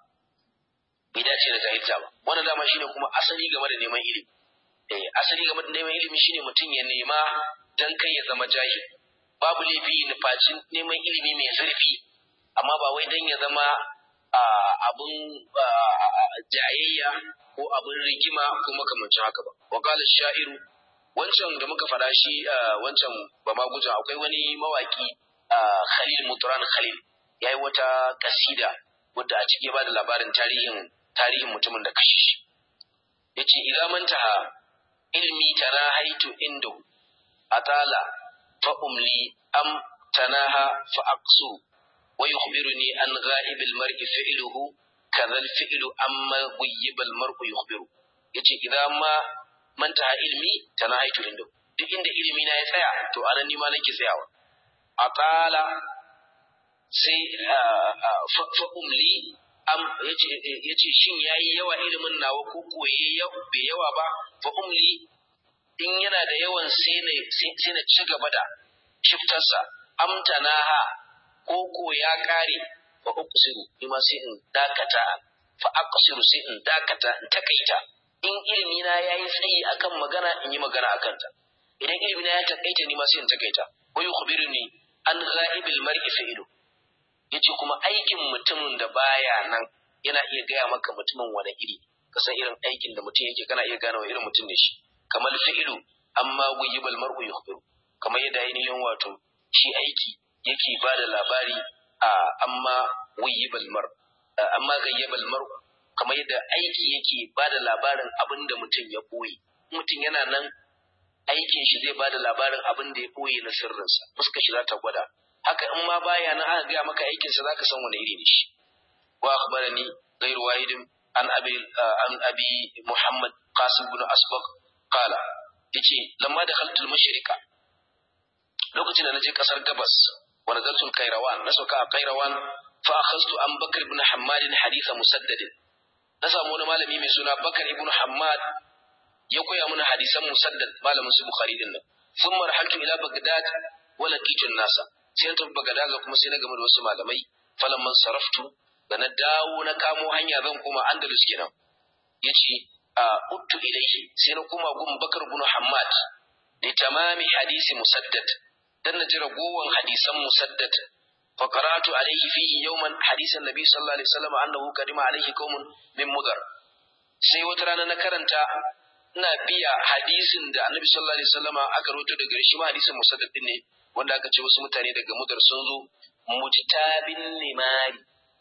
bai dace da jahilta ba wannan dama shine kuma asali game da neman ilimi eh asali game da neman ilimi shine mutum ya nema dan kai ya zama jahili babu laifi nufacin neman ilimi mai zurfi amma ba wai don ya zama abin jayayya ko abin rigima ko makamancin haka ba wakalar sha'iru wancan da muka faɗa shi wancan ba ma guja akwai wani mawaki khalil muturan khalil ya yi wata kasida wadda a cike ba da labarin tarihin tarihin mutumin da kashe shi ya ce idan mantaha ilmi tana haitu inda atala فأملي أم تناهى فأقصر ويخبرني أن غائب المرء فعله كذا الفعل أما غيب المرء يخبر yace idan ma manta ilmi tanahaitu inda duk inda ilimi na ya tsaya to anan ni ma nake tsayawa aqala sai fa umli am yace yace shin yayi yawa ilimin nawa ko koye bai yawa ba fa umli in yana da yawan sai na ci gaba da shiftarsa amtanaha ko ko ya kare fa uqsiru ni ma sai in dakata fa aqsiru sai in dakata in takaita in ilimi na yayi tsayi akan magana in yi magana akan ta idan ilimi na ya takaita ni ma sai in takaita wa yukhbiruni an ghaibil mar'i fa'ilu yace kuma aikin mutumin da baya nan yana iya gaya maka mutumin wani iri ka san irin aikin da mutum yake kana iya gane wa irin mutum ne shi kamar fi'ilu amma guyibal mar'u yukhbiru kamar yadda ainihin wato shi aiki yake ba da labari a amma guyibal mar amma gayyabal mar kamar yadda aiki yake ba da labarin abin da mutum ya boye mutum yana nan aikin shi zai ba da labarin abin da ya boye na sirrinsa fuska shi za ta gwada haka in ma baya nan aka gaya maka aikinsa za ka san wani iri ne shi wa akhbarani ghairu wahidin an abi an abi muhammad qasim bin asbaq qala yace lamma da khaltul mashriqa lokacin da naje kasar gabas wa nazaltul kairawan na sauka a kairawan fa akhadtu an bakr ibn hammad hadith musaddad na samu wani malami mai suna bakar ibn hammad ya koya mana hadisan musaddad malamin su bukhari din nan sun marhaltu ila bagdad wa laqitu nasa sai na tafi bagdad kuma sai na game da wasu malamai falamman saraftu da na dawo na kamo hanya zan koma andalus kenan yace a uttu ilaihi sai na koma gun bakar ibn hammad da tamami hadisi musaddad dan na ji ragowan hadisan musaddad fa qara'tu alaihi fihi yawman hadisan nabi sallallahu alaihi wasallam annahu kadima alaihi qaumun min mudar sai wata rana na karanta ina biya hadisin da annabi sallallahu alaihi wasallam aka rawaito daga shi ma hadisin musaddad din ne wanda aka ce wasu mutane daga mudar sun zo mujtabin limari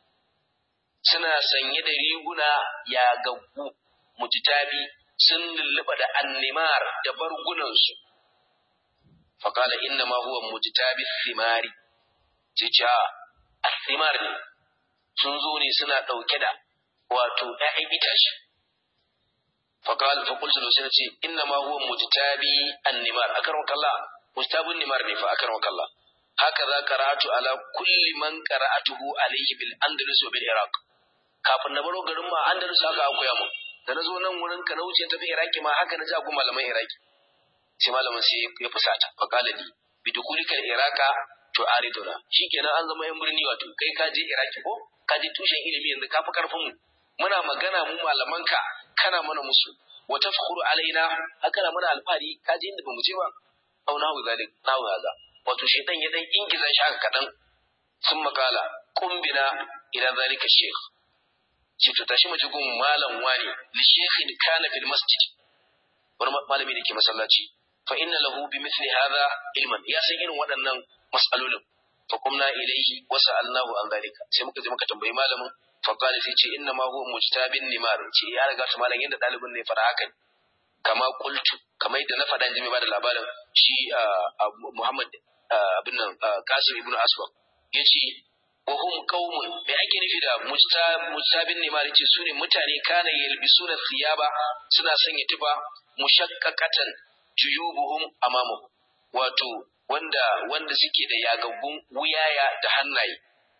suna sanye da riguna ya gaggu mujtabi sun lulluɓa da annimar da bargunansu faƙala inna ma huwa mujtabi thimari ce ce a thimar ne sun zo ne suna ɗauke da wato ‘ya'yan itace faƙala faƙultu da sai ce inna ma huwa mujtabi annimar a karon kalla mujtabin nimar ne fa a karon kalla haka za karatu ala kulli man qara'atuhu alayhi bil andalus wa bil iraq kafin na baro garin ma andalus haka an koya mu da na zo nan wurin ka na wuce tafi iraki ma haka na ji abu malaman iraki sai malamin sai ya fusata fa qala li bi dukulika iraka to ariduna shikenan an zama yan birni wato kai ka je iraki ko ka je tushen ilimi yanzu ka fi karfin mu muna magana mu malaman ka kana mana musu wa tafkhuru alaina haka na mana alfari ka je inda bamu je ba au nahu zalik nahu haza wato shaitan ya dan ingiza shi haka kadan sun makala kumbina ila zalika sheikh ce to tashi mu gun malam wani li sheikhin kana fil masjid wani malami da ke masallaci fa inna lahu bi mithli hadha ilman ya san irin waɗannan mas'alolin fa kumna ilayhi wa sa'alnahu an zalika sai muka je muka tambayi malamin fa qala sai ce inna ma huwa mujtabin nimar ce ya riga ta malam yadda dalibin ne fara haka kama qultu kamar yadda na faɗa jimi ba da labarin shi Muhammad abin nan Qasim ibn Aswad yace wa hum qaumun bai ake nufi da mujtabin ne ma yace su ne mutane kana yalbisuna thiyaba suna sanya tufa mushaqqaqatan juyubuhum amamu wato wanda wanda suke da yagaggun wuyaya da hannaye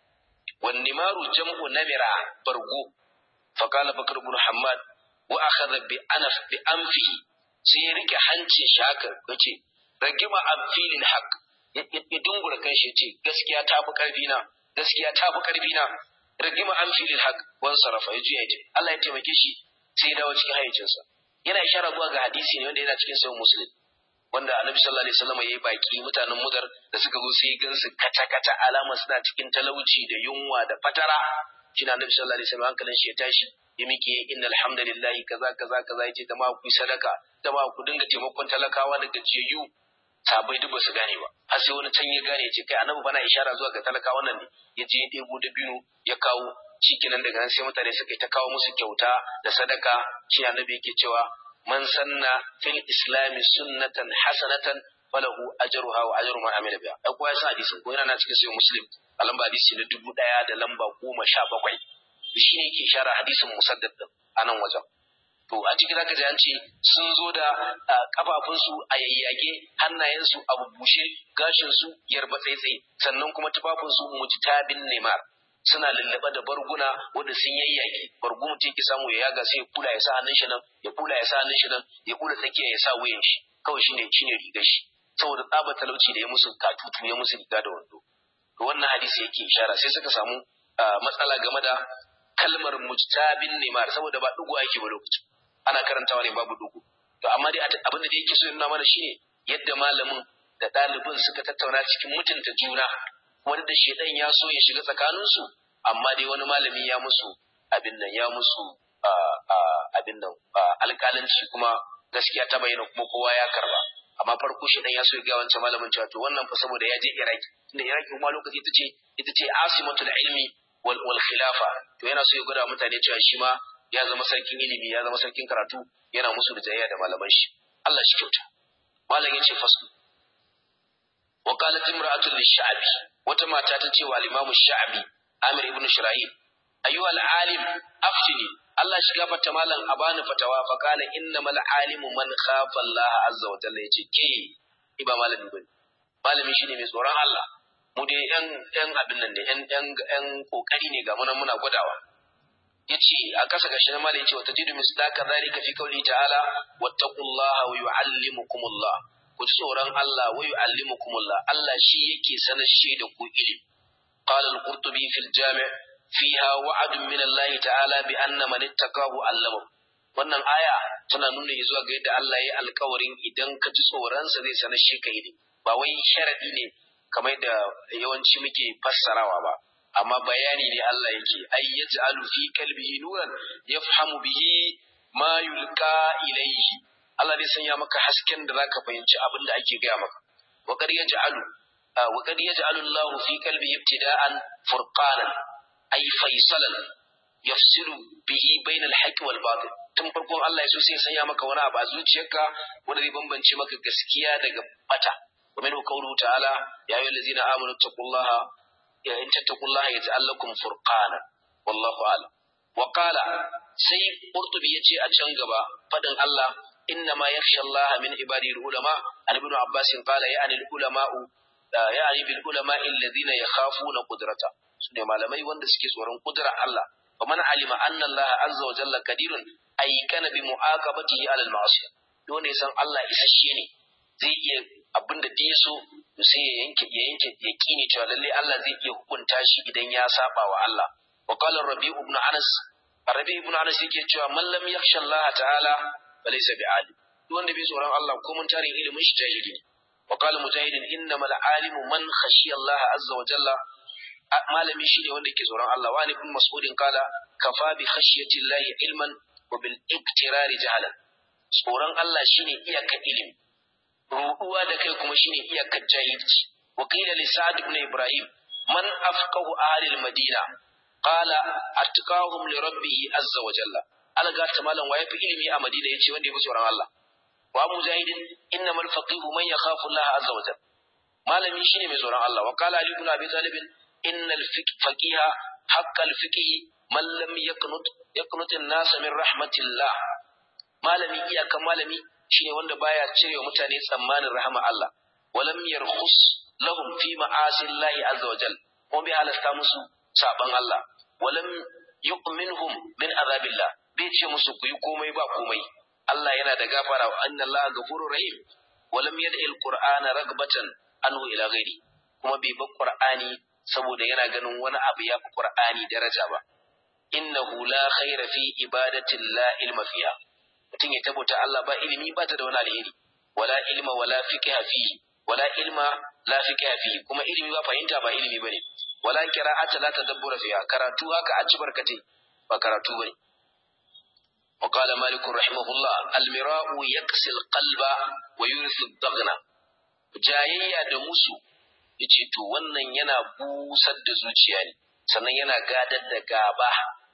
wan nimaru jam'u namira bargo fa qala bakr ibn hammad wa akhadha bi anaf bi anfihi sai ya rike hancin shi haka yace ragima amfilil haqq ya dungura kanshi yace gaskiya ta fi karfi na gaskiya ta fi karfi na ragima amfilil haqq wan sarafa ya juya yace Allah ya taimake shi sai ya dawo cikin hayyacinsa yana ishara zuwa ga hadisi ne wanda yana cikin sahih muslim wanda annabi sallallahu alaihi wasallam yayi baki mutanen mudar da suka zo sai gansu kata kata alama suna cikin talauci da yunwa da fatara shi annabi sallallahu alaihi wasallam hankalin shi ya tashi ya miƙe innal hamdalillahi kaza kaza kaza yace da ma ku sadaka da ma ku dinga taimakon talakawa da gajiyayyu sabai duk basu gane ba har sai wani can ya gane yace kai annabi bana ishara zuwa ga talakawa nan ne yace ya ɗebo da biyu ya kawo shikenan daga nan sai mutane suka yi ta kawo musu kyauta da sadaka shi annabi yake cewa man sanna fil islami sunnatan hasanatan falahu ajruha wa ajru man amila biha ai kowa ya san hadisin ko yana na cikin sahih muslim a lamba hadisi na dubu ɗaya da lamba goma sha bakwai shi ne yake shara hadisin musaddad din a nan wajen to a cikin zaka ji an ce sun zo da kafafunsu a yayyage hannayensu a bubbushe gashinsu yarba tsaitsaye sannan kuma tufafinsu mujtabin nemar suna lullube da barguna wanda sun yayyage bargu mutum yake samu ya yaga sai ya kula ya sa hannun shi nan ya kula ya sa hannun shi nan ya kula tsakiya ya sa wuyan shi kawai shine shine rigar shi saboda tsaba talauci da ya musu katutu ya musu riga da wando to wannan hadisi yake ishara sai suka samu matsala game da kalmar mujtabin nimar saboda ba dugu yake ba lokacin ana karantawa ne babu dugu to amma dai abin da yake so nuna mana shine yadda malamin da ɗalibin suka tattauna cikin mutunta juna wani da shedan ya so ya shiga tsakaninsu amma dai wani malami ya musu abin nan ya musu abin nan alƙalanci kuma gaskiya ta bayyana kuma kowa ya karba amma farko shedan ya so ya ga wancan malamin cewa to wannan fa saboda ya je Iraki inda Iraki kuma lokaci ita ce ita ce asimatul ilmi wal wal khilafa to yana so ya gwada mutane cewa shi ma ya zama sarkin ilimi ya zama sarkin karatu yana musu da jayayya da malaman shi Allah shi kyauta malam yace fasu wa qalat imra'atu lish-sha'bi wata mata ta ce wa al-imam sha'bi Amir ibn Shirahil ayyuha al-alim aftini Allah shi gafarta malam a bani fatawa fa kana innamal alimu man khafa Allah azza wa jalla yace ke iba malami bane malami shine mai tsoron Allah mu dai yan yan abin nan ne yan yan yan kokari ne ga munan muna gwadawa yace a kasa gashi na malai yace wa tajidu misdaka zalika fi qawli ta'ala wattaqullaha wa yu'allimukumullah ku tsoron Allah wa yu'allimukumullah Allah shi yake sanar shi da ku ilimi qala al-qurtubi fil jami' fiha wa'adun min Allah ta'ala bi anna man ittaqahu allama wannan aya tana nuna zuwa ga yadda Allah ya alkawarin idan ka ji tsoronsa zai sanar shi ka ilimi ba wai sharadi ne kamar da yawanci muke fassarawa ba amma bayani ne Allah yake ay yaj'alu fi qalbihi nuran yafhamu bihi ma yulqa ilayhi Allah zai sanya maka hasken da zaka fahimci abin da ake gaya maka wa qad yaj'alu wa qad yaj'alu Allah fi qalbihi ibtida'an furqanan ay faisalan yafsilu bihi bayna al-haqq wal batil tun farkon Allah ya so sai sanya maka wani abu a zuciyarka wanda zai bambance maka gaskiya daga bata wa minhu qawluhu ta'ala ya ayyuhal ladzina amanu taqullaha ya in taqullaha yaj'al lakum furqana wallahu a'lam wa qala sai qurtubi yace a can gaba fadin Allah inna ma yakhsha Allah min ibadihi ulama an ibn Abbas qala ya'ni al-ulama'u ya'ni bil ulama'i alladhina yakhafuna qudrata sune malamai wanda suke tsoron kudrar Allah ومن علم أن الله عز وجل قدير أي كان بمعاقبته على المعصية dole ya san Allah isasshe ne zai iya abin da ya so sai ya yanke ya yanke yaqini cewa lalle Allah zai iya hukunta shi idan ya saba wa Allah wa qala Rabi ibn Anas Rabi ibn Anas yake cewa man lam yakhsha Allah ta'ala falaysa bi'alim duk wanda bai tsoron Allah ko mun tarin ilimin shi jahili ne wa qala mujahidin innamal alimu man khashiya Allah azza wa jalla malami shine wanda ke tsoron Allah wa ibn mas'udin kala kafa bi khashyati llahi ilman wa bil iktirari jahalan tsoron Allah shine iyakar ilimi ruɗuwa da kai kuma shine iyakar jahilci wa qila li sa'd ibn ibrahim man afqahu ahli al madina qala atqahum li rabbih azza wa jalla alga ta malam waye fi ilimi a madina yace wanda ya fi tsoron Allah wa mujahidin innamal faqihu man yakhafu Allah azza wa jalla malami shine mai tsoron Allah wa qala ali ibn abi talib إن الفقيه حق الفقه من لم يقنط يقنط الناس من رحمة الله malami iyakan malami shine wanda baya cire wa mutane tsammanin rahama Allah walam yarkhus lahum fi ma'asi Allah azza wa jal ko bai halasta musu saban Allah walam yu'minhum min azabillah bai ce musu ku yi komai ba komai Allah yana da gafara wa anna Allah ghafurur rahim walam yad'i alqur'ana ragbatan anhu ila ghairi kuma bai bar qur'ani saboda yana ganin wani abu ya fi Qur'ani daraja ba. Innahu la khaira fi ibadatin la ilma fiha. Mutum ya tabbata Allah ba ilimi ba ta da wani alheri. Wala ilma wala fiqha fihi. Wala ilma la fiqha fihi. Kuma ilimi ba fahimta ba ilimi bane. Wala qira'ata la tadabbura fiha. Karatu haka a ci barkate ba karatu bane. وقال مالك رحمه الله المراء يكسي القلب ويورث الضغن جاية da musu yace to wannan yana busar da zuciya ne sannan yana gadar da gaba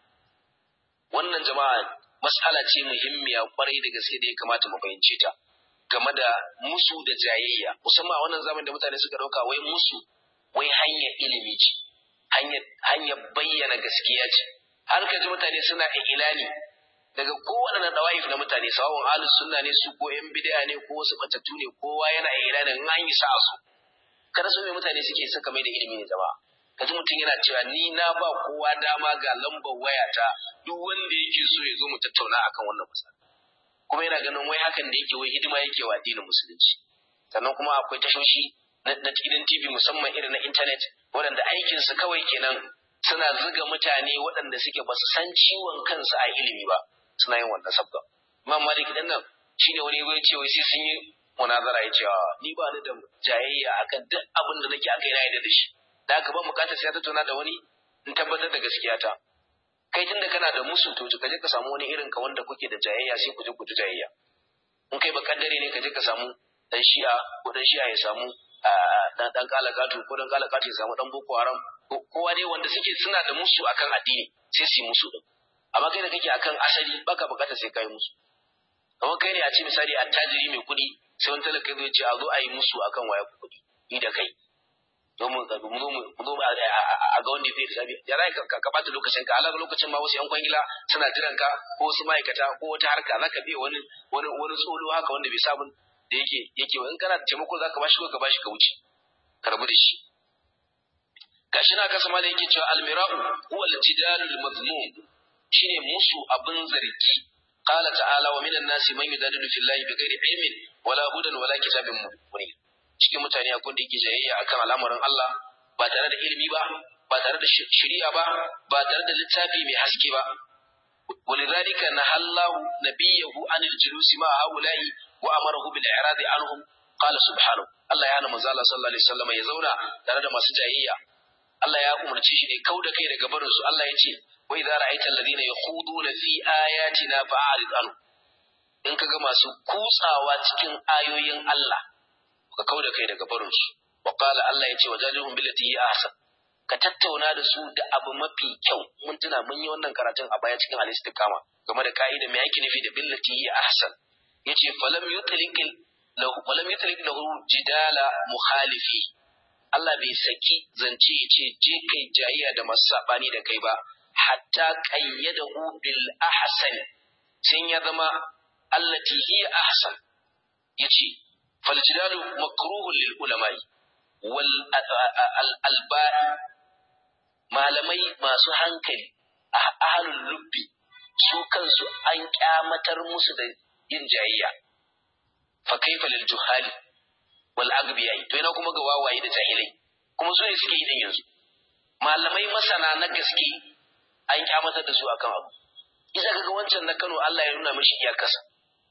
wannan jama'a mas'ala ce muhimmiya kwarai da gaske da ya kamata mu fahimce ta game da musu da jayayya musamman a wannan zamanin da mutane suka dauka wai musu wai hanyar ilimi ce hanyar hanyar bayyana gaskiya ce har ka ji mutane suna ilani daga kowane dawaif na mutane sawon ahlus sunna ne su ko yan bid'a ne ko wasu batattu ne kowa yana ilanin in an yi sa'a su kada su mai mutane suke suka mai da ilimi ne zama kaji mutum yana cewa ni na ba kowa dama ga lambar wayata duk wanda yake so ya zo mu tattauna akan wannan matsala kuma yana ganin wai hakan da yake wai hidima yake wa addinin musulunci sannan kuma akwai tashoshi na gidan TV musamman irin na intanet waɗanda aikin su kawai kenan suna zuga mutane waɗanda suke ba su san ciwon kansu a ilimi ba suna yin wannan sabga imam malik din nan shine wani ya ce wai sai sun yi munazara ya ce ni ba ni da jayayya akan duk abin da nake akai na yadda da shi da haka ba bukatar sai ta tona da wani in tabbatar da gaskiya ta kai tunda kana da musu to ka je ka samu wani irin ka wanda kuke da jayayya sai ku je ku ji jayayya in kai ba kaddare ne ka je ka samu dan shi'a ko dan shi'a ya samu dan dan kalakatu ko dan kalakatu ya samu dan boko haram kowa dai wanda suke suna da musu akan addini sai su yi musu din amma kai da kake akan asali baka bukatar sai kai musu kamar kai ne a ce misali attajiri mai kuɗi sai wani talaka zai ce a zo a yi musu akan waya kuɗi ni da kai zo mu zo a ga ga wanda zai lissafi ya za ka ka bata lokacin ka alaga lokacin ma wasu yan kwangila suna jiran ka ko wasu ma'aikata ko wata harka za ka biya wani wani wani tsolo haka wanda bai sabon da yake yake in kana da taimako za ka bashi ko ka bashi ka wuce ka rabu da shi gashi na kasa ma da yake cewa almira'u huwa al-jidalul mazmum shine musu abin zargi qala ta'ala wa minan nasi man yudadilu fillahi bighairi ilmin wala hudan wala kitabin munir cikin mutane akwai da yake jayayya akan al'amarin Allah ba tare da ilimi ba ba tare da shari'a ba ba tare da littafi mai haske ba ولذلك نهى الله نبيه عن الجلوس مع هؤلاء وأمره بالإعراض عنهم قال سبحانه الله يعلم من الله صلى الله عليه وسلم يزونا tare da masu jayayya Allah ya umarci shi ne kau da kai daga barin su Allah ya ce wa idza ra'aita alladhina yakhuduna fi ayatina fa'rid anhu in kaga masu kutsawa cikin ayoyin Allah ka kau da kai daga barin su wa qala Allah ya ce wajadihum billati hi ahsan ka tattauna da su da abu mafi kyau mun tuna mun yi wannan karatun a baya cikin al-istiqama game da ka'ida me yake nufi da billati hi ahsan yace falam yutliq lahu falam yutliq lahu jidala mukhalifi Allah bai saki zance ya ce je kai jayayya da masu sabani da kai ba hatta qayyadahu bil ahsan sai ya zama allati hi ahsan yace fal jidalu makruhun lil ulama'i wal alba'i malamai masu hankali a ahalul lubbi su kansu an kyamatar musu da yin jayayya fa kaifa lil juhali wal agbiyai to ina kuma ga wawaye da jahilai kuma su ne suke yi din yanzu malamai masana na gaske an kyamatar da su akan abu isa kaga wancan na Kano Allah ya nuna mishi iyakarsa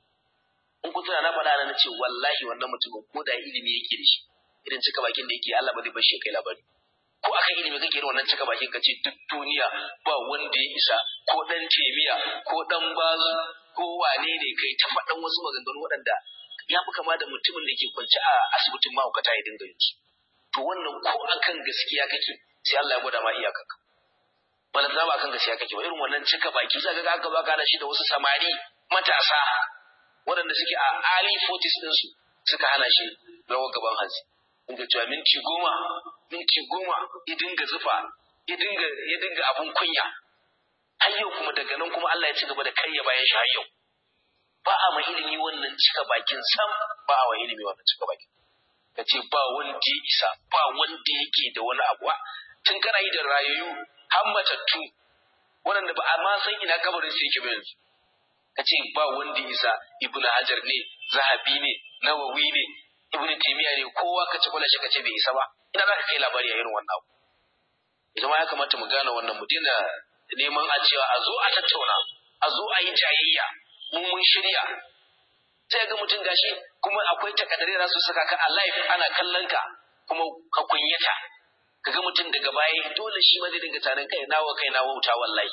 in ku tuna na faɗa na ce wallahi wannan mutumin ko da ilimi yake da shi irin cika bakin da yake Allah ba zai bar shi kai labari ko aka ilimi kake irin wannan cika bakin ka ce duk duniya ba wanda ya isa ko dan temiya ko dan bazu ko wane ne kai ta faɗan wasu maganganu waɗanda ya fi kama da mutumin da ke kwance a asibitin mahaukata ya dinga yin su to wannan ko akan gaskiya kake sai Allah ya gwada ma iyakanka bala ba akan gaskiya kake ba irin wannan cika baki zaka ga aka baka da shi da wasu samari matasa waɗanda suke a early 40s ɗinsu suka hana shi rawar gaban hanzi inda cewa minti goma minti goma ya dinga zufa ya dinga ya dinga abun kunya har yau kuma daga nan kuma Allah ya ci gaba da karya bayan shi har yau ba a ma ilimi wannan cika bakin sam ba a wa ilimi wannan cika bakin ka ce ba wanda ya isa ba wanda yake da wani abu tun kana yi da rayayyu har matattu waɗanda ba a ma san ina kabarin sai yake ba yanzu ka ce ba wanda ya isa ibnu hajar ne zahabi ne nawawi ne ibnu taymiya ne kowa ka ci shi ka ce bai isa ba ina za ka kai labari a irin wannan abu ita ma ya kamata mu gane wannan mu daina neman a cewa a zo a tattauna a zo a yi jayayya mun mun shirya sai ga mutum gashi kuma akwai takardare da su saka ka a live ana kallon ka kuma ka kunyata kaga mutum daga baya dole shi ma zai dinga tarin kai nawa kai na wauta wallahi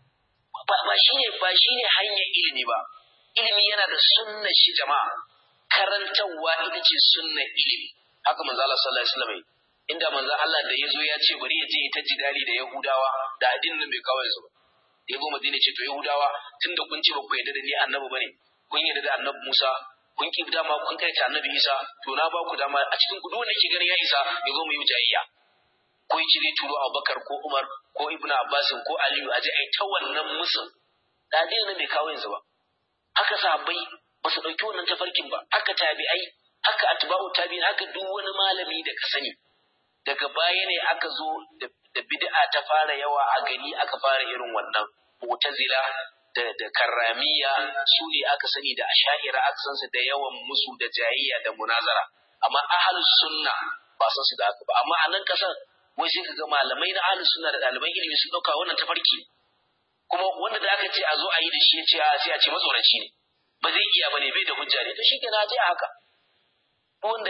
ba ba shine ba shine hanyar ilimi ba ilimi yana da sunna shi jama'a karantarwa ita ce sunna ilimi haka manzo Allah sallallahu alaihi wasallam inda manzo Allah da yazo ya ce bari ya je ta jidali da Yahudawa da addinin bai kawo su ba da yabo Madina ce to Yahudawa tunda kun ce ba ku yarda da ni annabi bane kun yarda da annabi Musa kun ki dama kun kai ta annabi Isa to na ba ku dama a cikin ku duk wanda ke ganin ya isa ya zo mu yi jayayya ko yi cire turo Abubakar ko Umar ko Ibn Abbas ko Aliyu aje ai ta wannan musu da addinin bai kawo yanzu ba haka sahabbai ba su ɗauki wannan tafarkin ba haka tabi'ai haka atba'u tabi'in haka duk wani malami da ka sani daga baya ne aka zo da bid'a ta fara yawa a gari aka fara irin wannan mu'tazila da da karramiya su ne aka sani da asha'ira aka san su da yawan musu da jayayya da munazara amma ahlus sunna ba san su da haka ba amma a nan kasar wai sai kaga malamai na ahlus sunna da ɗaliban ilimi sun ɗauka wannan tafarki kuma wanda da aka ce a zo a yi da shi ya ce a sai a ce matsoraci ne ba zai iya bane bai da hujja ne to shi ke na je haka wanda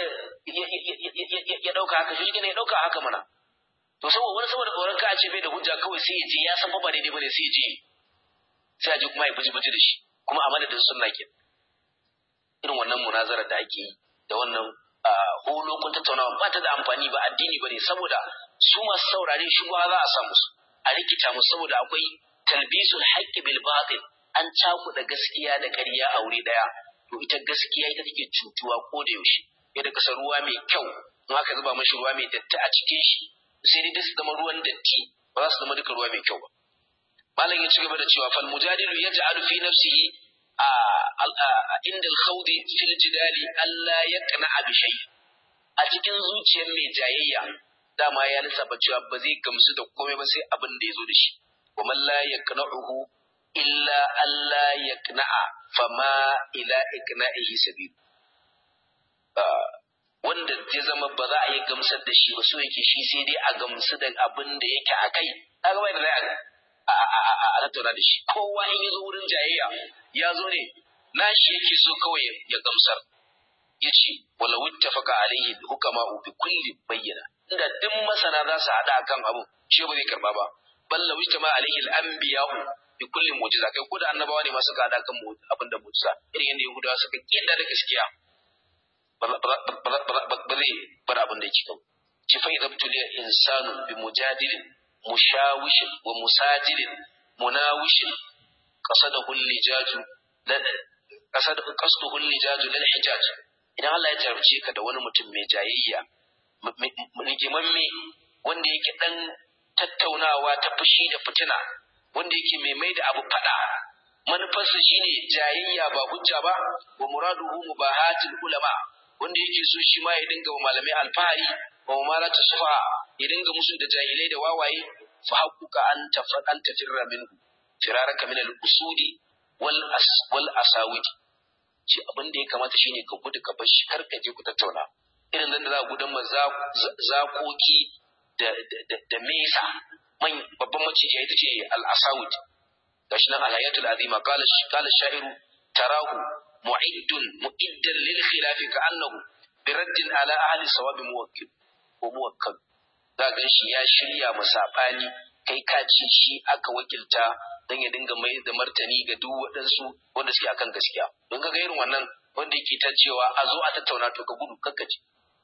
ya dauka haka shi ke ya dauka haka mana to saboda wani saboda tsoron ka a ce bai da hujja kawai sai ya je ya san ba daidai bane sai ya je sai a je kuma ya buji buji da shi kuma a madadin sunna ke irin wannan munazara da ake yi da wannan holo kun tattaunawa ba ta da amfani ba addini bane saboda su masu saurare shugaba za a samu su a rikita musu saboda akwai talbisul haqqi bil batil an cakuɗa gaskiya da ƙarya a wuri ɗaya to ita gaskiya ita take cutuwa ko da yaushe yadda kasa ruwa mai kyau in aka zuba mashi ruwa mai datti a cikin shi sai dai su zama ruwan datti ba za su zama duka ruwa mai kyau ba malam ya ci gaba da cewa fal mujadilu yaj'alu fi nafsihi inda al-khawdi fil jidali alla yaqna bi shay a cikin zuciyar mai jayayya dama ya lissafa cewa ba zai gamsu da komai ba sai abin da ya zo da shi wa man la yaqna'uhu illa alla yaqna'a fama ila iqna'ihi sabil wanda ya zama ba za a yi gamsar da shi ba so yake shi sai dai a gamsu da abin da yake a kai kaga bai da zai a tattauna da shi kowa in ya zo wurin jayayya ya zo ne nashi yake so kawai ya gamsar ya ce wala wittafaka alaihi hukama bi kulli bayyana inda duk masana za su haɗa akan abu shi ba zai karba ba balla wittama alaihi al-anbiya'u bi kulli mu'jiza kai ko da annabawa ne masu haɗa kan abin da mu'jiza irin yadda yahudawa suka kiyar da gaskiya ba zai bar abin da yake kan ci fa idza tuliya insanu bi mujadilin mushawishin wa musajilin munawishin qasadahu al-lijaju qasad qasduhu al-lijaju lil hijaj idan Allah ya jarabce ka da wani mutum mai jayayya rigimamme wanda yake dan tattaunawa ta fushi da fitina wanda yake mai mai da abu fada manufarsa shine jayayya ba hujja ba wa muraduhu mubahatul ulama wanda yake so shi ma ya dinga wa malamai alfahari wa mamalata sufa ya dinga musu da jahilai da wawaye fa haquka an tafadan tafirra minhu firaraka min al-usudi wal as wal asawidi ce abin da ya kamata shine ka gudu ka bar shi kar ka je ku tattauna irin nan da za ku gudan ma zakoki da da mesa man babban maciji ita ce al-asawid gashi nan al-hayatul azima qala qala sha'iru tarahu mu'iddun mu'iddan lil khilafi ka'annahu biraddin ala ahli sawabi muwakkil ko muwakkal za ga shi ya shirya musabani kai ka ci shi aka wakilta dan ya dinga mai da martani ga duk waɗansu wanda suke akan gaskiya don ga irin wannan wanda yake ta cewa a zo a tattauna to ka gudu kakkaci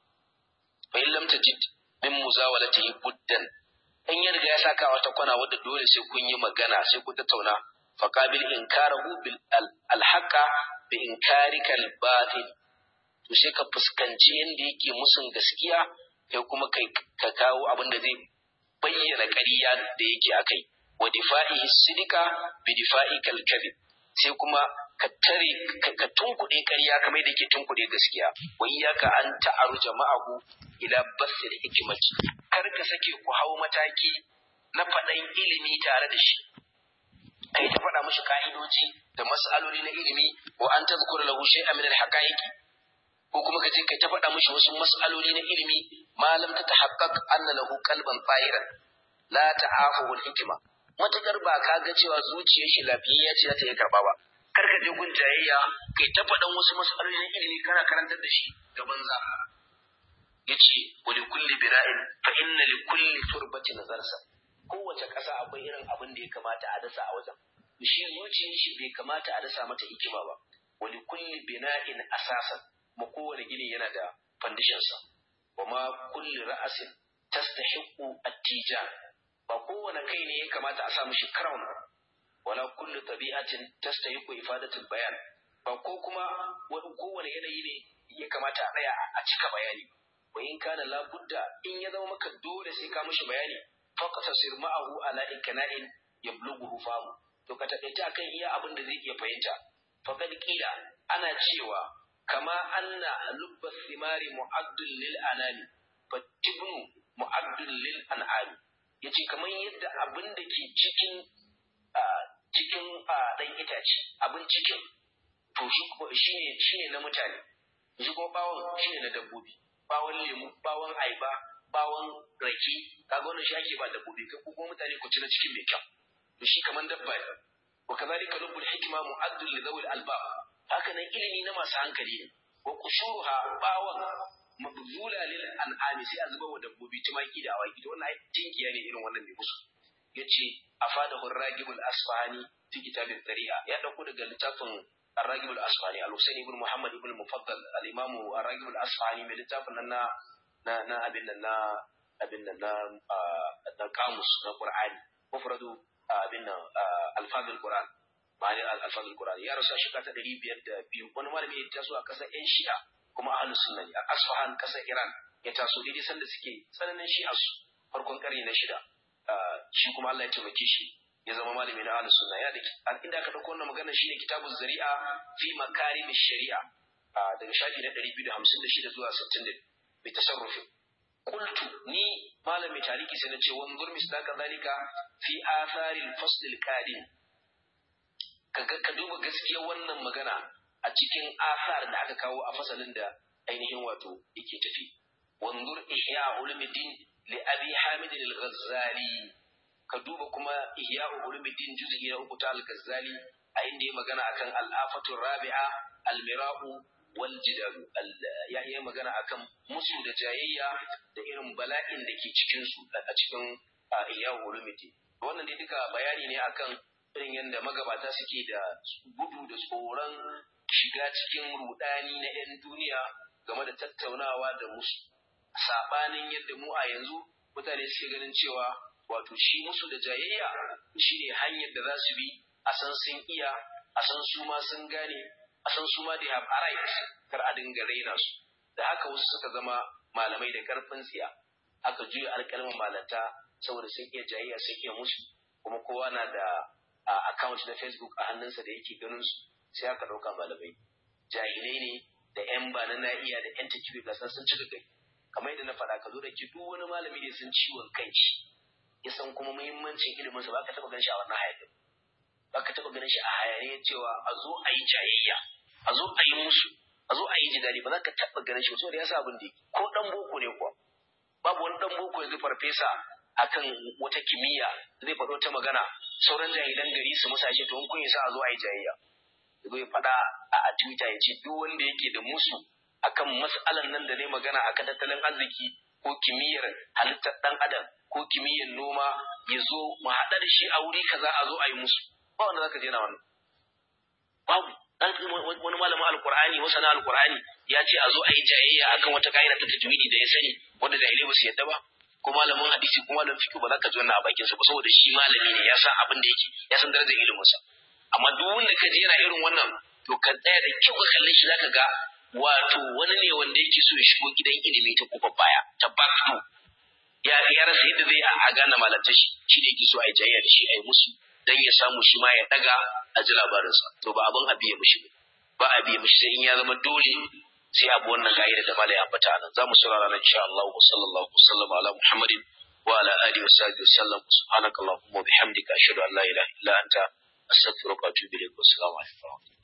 fa in lam tajid min muzawalatihi buddan in ya riga ya saka wata kwana wadda dole sai kun yi magana sai kun tattauna fa qabil inkarahu bil alhaqa bi inkarika al batil to sai ka fuskanci yanda yake musun gaskiya kai kuma kai ka kawo abin da zai bayyana ƙarya da yake akai wa difa'ihi sidika bi difa'ika al kadhib sai kuma ka tare ka tunkuɗe ƙarya kamar da yake tunkuɗe gaskiya wa iyyaka an ta'aru jama'ahu ila basil hikmati kar ka sake ku hau mataki na faɗan ilimi tare da shi kai ta faɗa mishi ka'idoji da mas'aloli na ilimi wa an tazkura lahu shay'an min al-haqa'iqi ko kuma ka je kai ta faɗa mishi wasu mas'aloli na ilimi malam ta tahaqqaq anna lahu qalban tahiran la ta'afu al-hikma matakar ba ka ga cewa zuciyar shi lafiyayya ce za ta iya karba ba kar ka je gun jayayya kai ta faɗan wasu mas'aloli na ilimi kana karantar da shi ga banza yace wa li kulli bira'in fa inna li kulli turbatin zarsa kowace ƙasa akwai irin abin da ya kamata a dasa a wajen shi zuciyar shi bai kamata a dasa mata hikima ba wa li kulli bina'in asasan ma kowane gini yana da foundation sa wa ma kulli ra'asin tastahiqu at-tijan ba kowane kai ne ya kamata a sa mishi crown wala kullu tabi'atin tastahiqu ifadatul bayan ba ko kuma wani kowane yanayi ne ya kamata a tsaya a cika bayani wa in kana la budda in ya zama maka dole sai ka mishi bayani faqtasir ma'ahu ala ikna'in yablughu famu to ka taƙaita akan iya abin da zai iya fahimta faqad qila ana cewa kama anna lubba thimari mu'addul lil anami fatibnu mu'addul lil an'ami yace kamar yadda abin da ke cikin cikin dan itace abin cikin to shi shine shine na mutane shi kuma bawon shine na dabbobi bawon lemu bawon aiba bawon rake kaga wannan shi ake ba dabbobi kai kuma mutane ku ci na cikin mai kyau to shi kaman dabba ne wa kadhalika lubbul hikma mu'addul li dhawil albab haka nan ilimi na masu hankali ne wa qushuruha bawon mabzula lil an'ami sai a zuba wa dabbobi tumaki da awaki to wannan ai tinkiya ne irin wannan ne musu yace afadahu ar-ragibul asfahani fi kitabin tari'a ya dauko daga littafin الراجب الأصفهاني الحسين بن محمد بن المفضل الإمام الراجب الأصفهاني من لتاف لنا نا نا أبن نا أبن نا نا قاموس نا قرآن مفرد أبن ألفاظ القرآن معنى ألفاظ القرآن يا رسول شكا تدري بيد بيو wani malami ya taso a kasar yan shi'a kuma ahlus sunna ne a Asfahan kasar Iran ya taso daidai sanda suke tsananin shi'a su farkon karni na shida shi kuma Allah ya taimake shi ya zama malami na ahlus sunna ya da inda aka dauko wannan magana shine kitabuz zari'a fi makarim shari'a daga shafi na 256 zuwa 60 bi tasarrufi qultu ni malami tariki sai na ce wanzur misdaka zalika fi athari al-fasl al-qadim kaga ka duba gaskiya wannan magana a cikin asar da aka kawo a fasalin da ainihin wato yake tafi wanzur ihya ulumuddin li abi hamid al-ghazali ka duba kuma ihya ulumuddin juz'i na uku ta al-ghazali a inda ya magana akan al-afatu rabi'a al-mira'u wal jidal ya yi magana akan musu da jayayya da irin bala'in da ke cikin su a cikin ihya ulumuddin wannan dai duka bayani ne akan irin yadda magabata suke da gudu da tsoron shiga cikin rudani na 'yan duniya game da tattaunawa da musu sabanin yadda mu a yanzu mutane suke ganin cewa wato shi musu da jayayya shine hanyar da za su bi a san sun iya a san su ma sun gane a san su ma they have arrived kar a dinga raina su da haka wasu suka zama malamai da karfin tsiya aka juya alƙalmin malanta saboda sun iya jayayya sun iya musu kuma kowa na da account na facebook a hannunsa da yake ganin su sai aka ɗauka malamai jahilai ne da yan ba na iya da yan takibi ga san sun cika gari kamar yadda na faɗa ka zo da ki duk wani malami da sun ciwon kanshi ya san kuma muhimmancin ilimin sa ba ka taɓa ganin shi a wannan hayanin ba ka taɓa ganin shi a hayaniyar cewa a zo a yi jayayya a zo a yi musu a zo a yi jidali ba za ka taɓa ganin shi saboda ya sa abin da ko ɗan boko ne kuwa babu wani ɗan boko yanzu farfesa akan wata kimiyya zai faɗo ta magana sauran jahilan gari su musa shi to kun yasa a zo a yi jayayya yazo ya faɗa a Twitter ya ce duk wanda yake da musu akan mas'alan nan da ne magana akan tattalin arziki ko kimiyyar halittar ɗan adam ko kimiyyar noma ya zo mu haɗa da shi a wuri kaza a zo a yi musu ba wanda zaka je na wannan babu wani malamin alkur'ani wasu na alkur'ani ya ce a zo a yi jayayya akan wata ka'ida ta tajwidi da ya sani wanda jahilai ba su yadda ba ko malamin hadisi ko malamin fiqh ba za ka ji wannan a bakin sa ba saboda shi malami ne ya san abin da yake ya san darajar ilimin sa amma duk wanda ka ji yana irin wannan to ka tsaya da kyau ka kalle shi zaka ga wato wani ne wanda yake so ya shigo gidan ilimi ta kofar baya ta back ya ya rasa yadda zai a gane malanta shi shi ne yake so a yi jayayya da shi a yi musu dan ya samu shi ma ya daga a ji labarinsa to ba abin a biye mishi ba a biye mishi sai in ya zama dole sai abu wannan ka'ida da malai ambata nan za mu saurara nan insha Allah wa sallallahu wa sallam ala Muhammadin wa ala alihi wa sahbihi wa sallam subhanakallahumma wa bihamdika ashhadu an la ilaha illa anta astaghfiruka wa atubu ilayk wa assalamu alaikum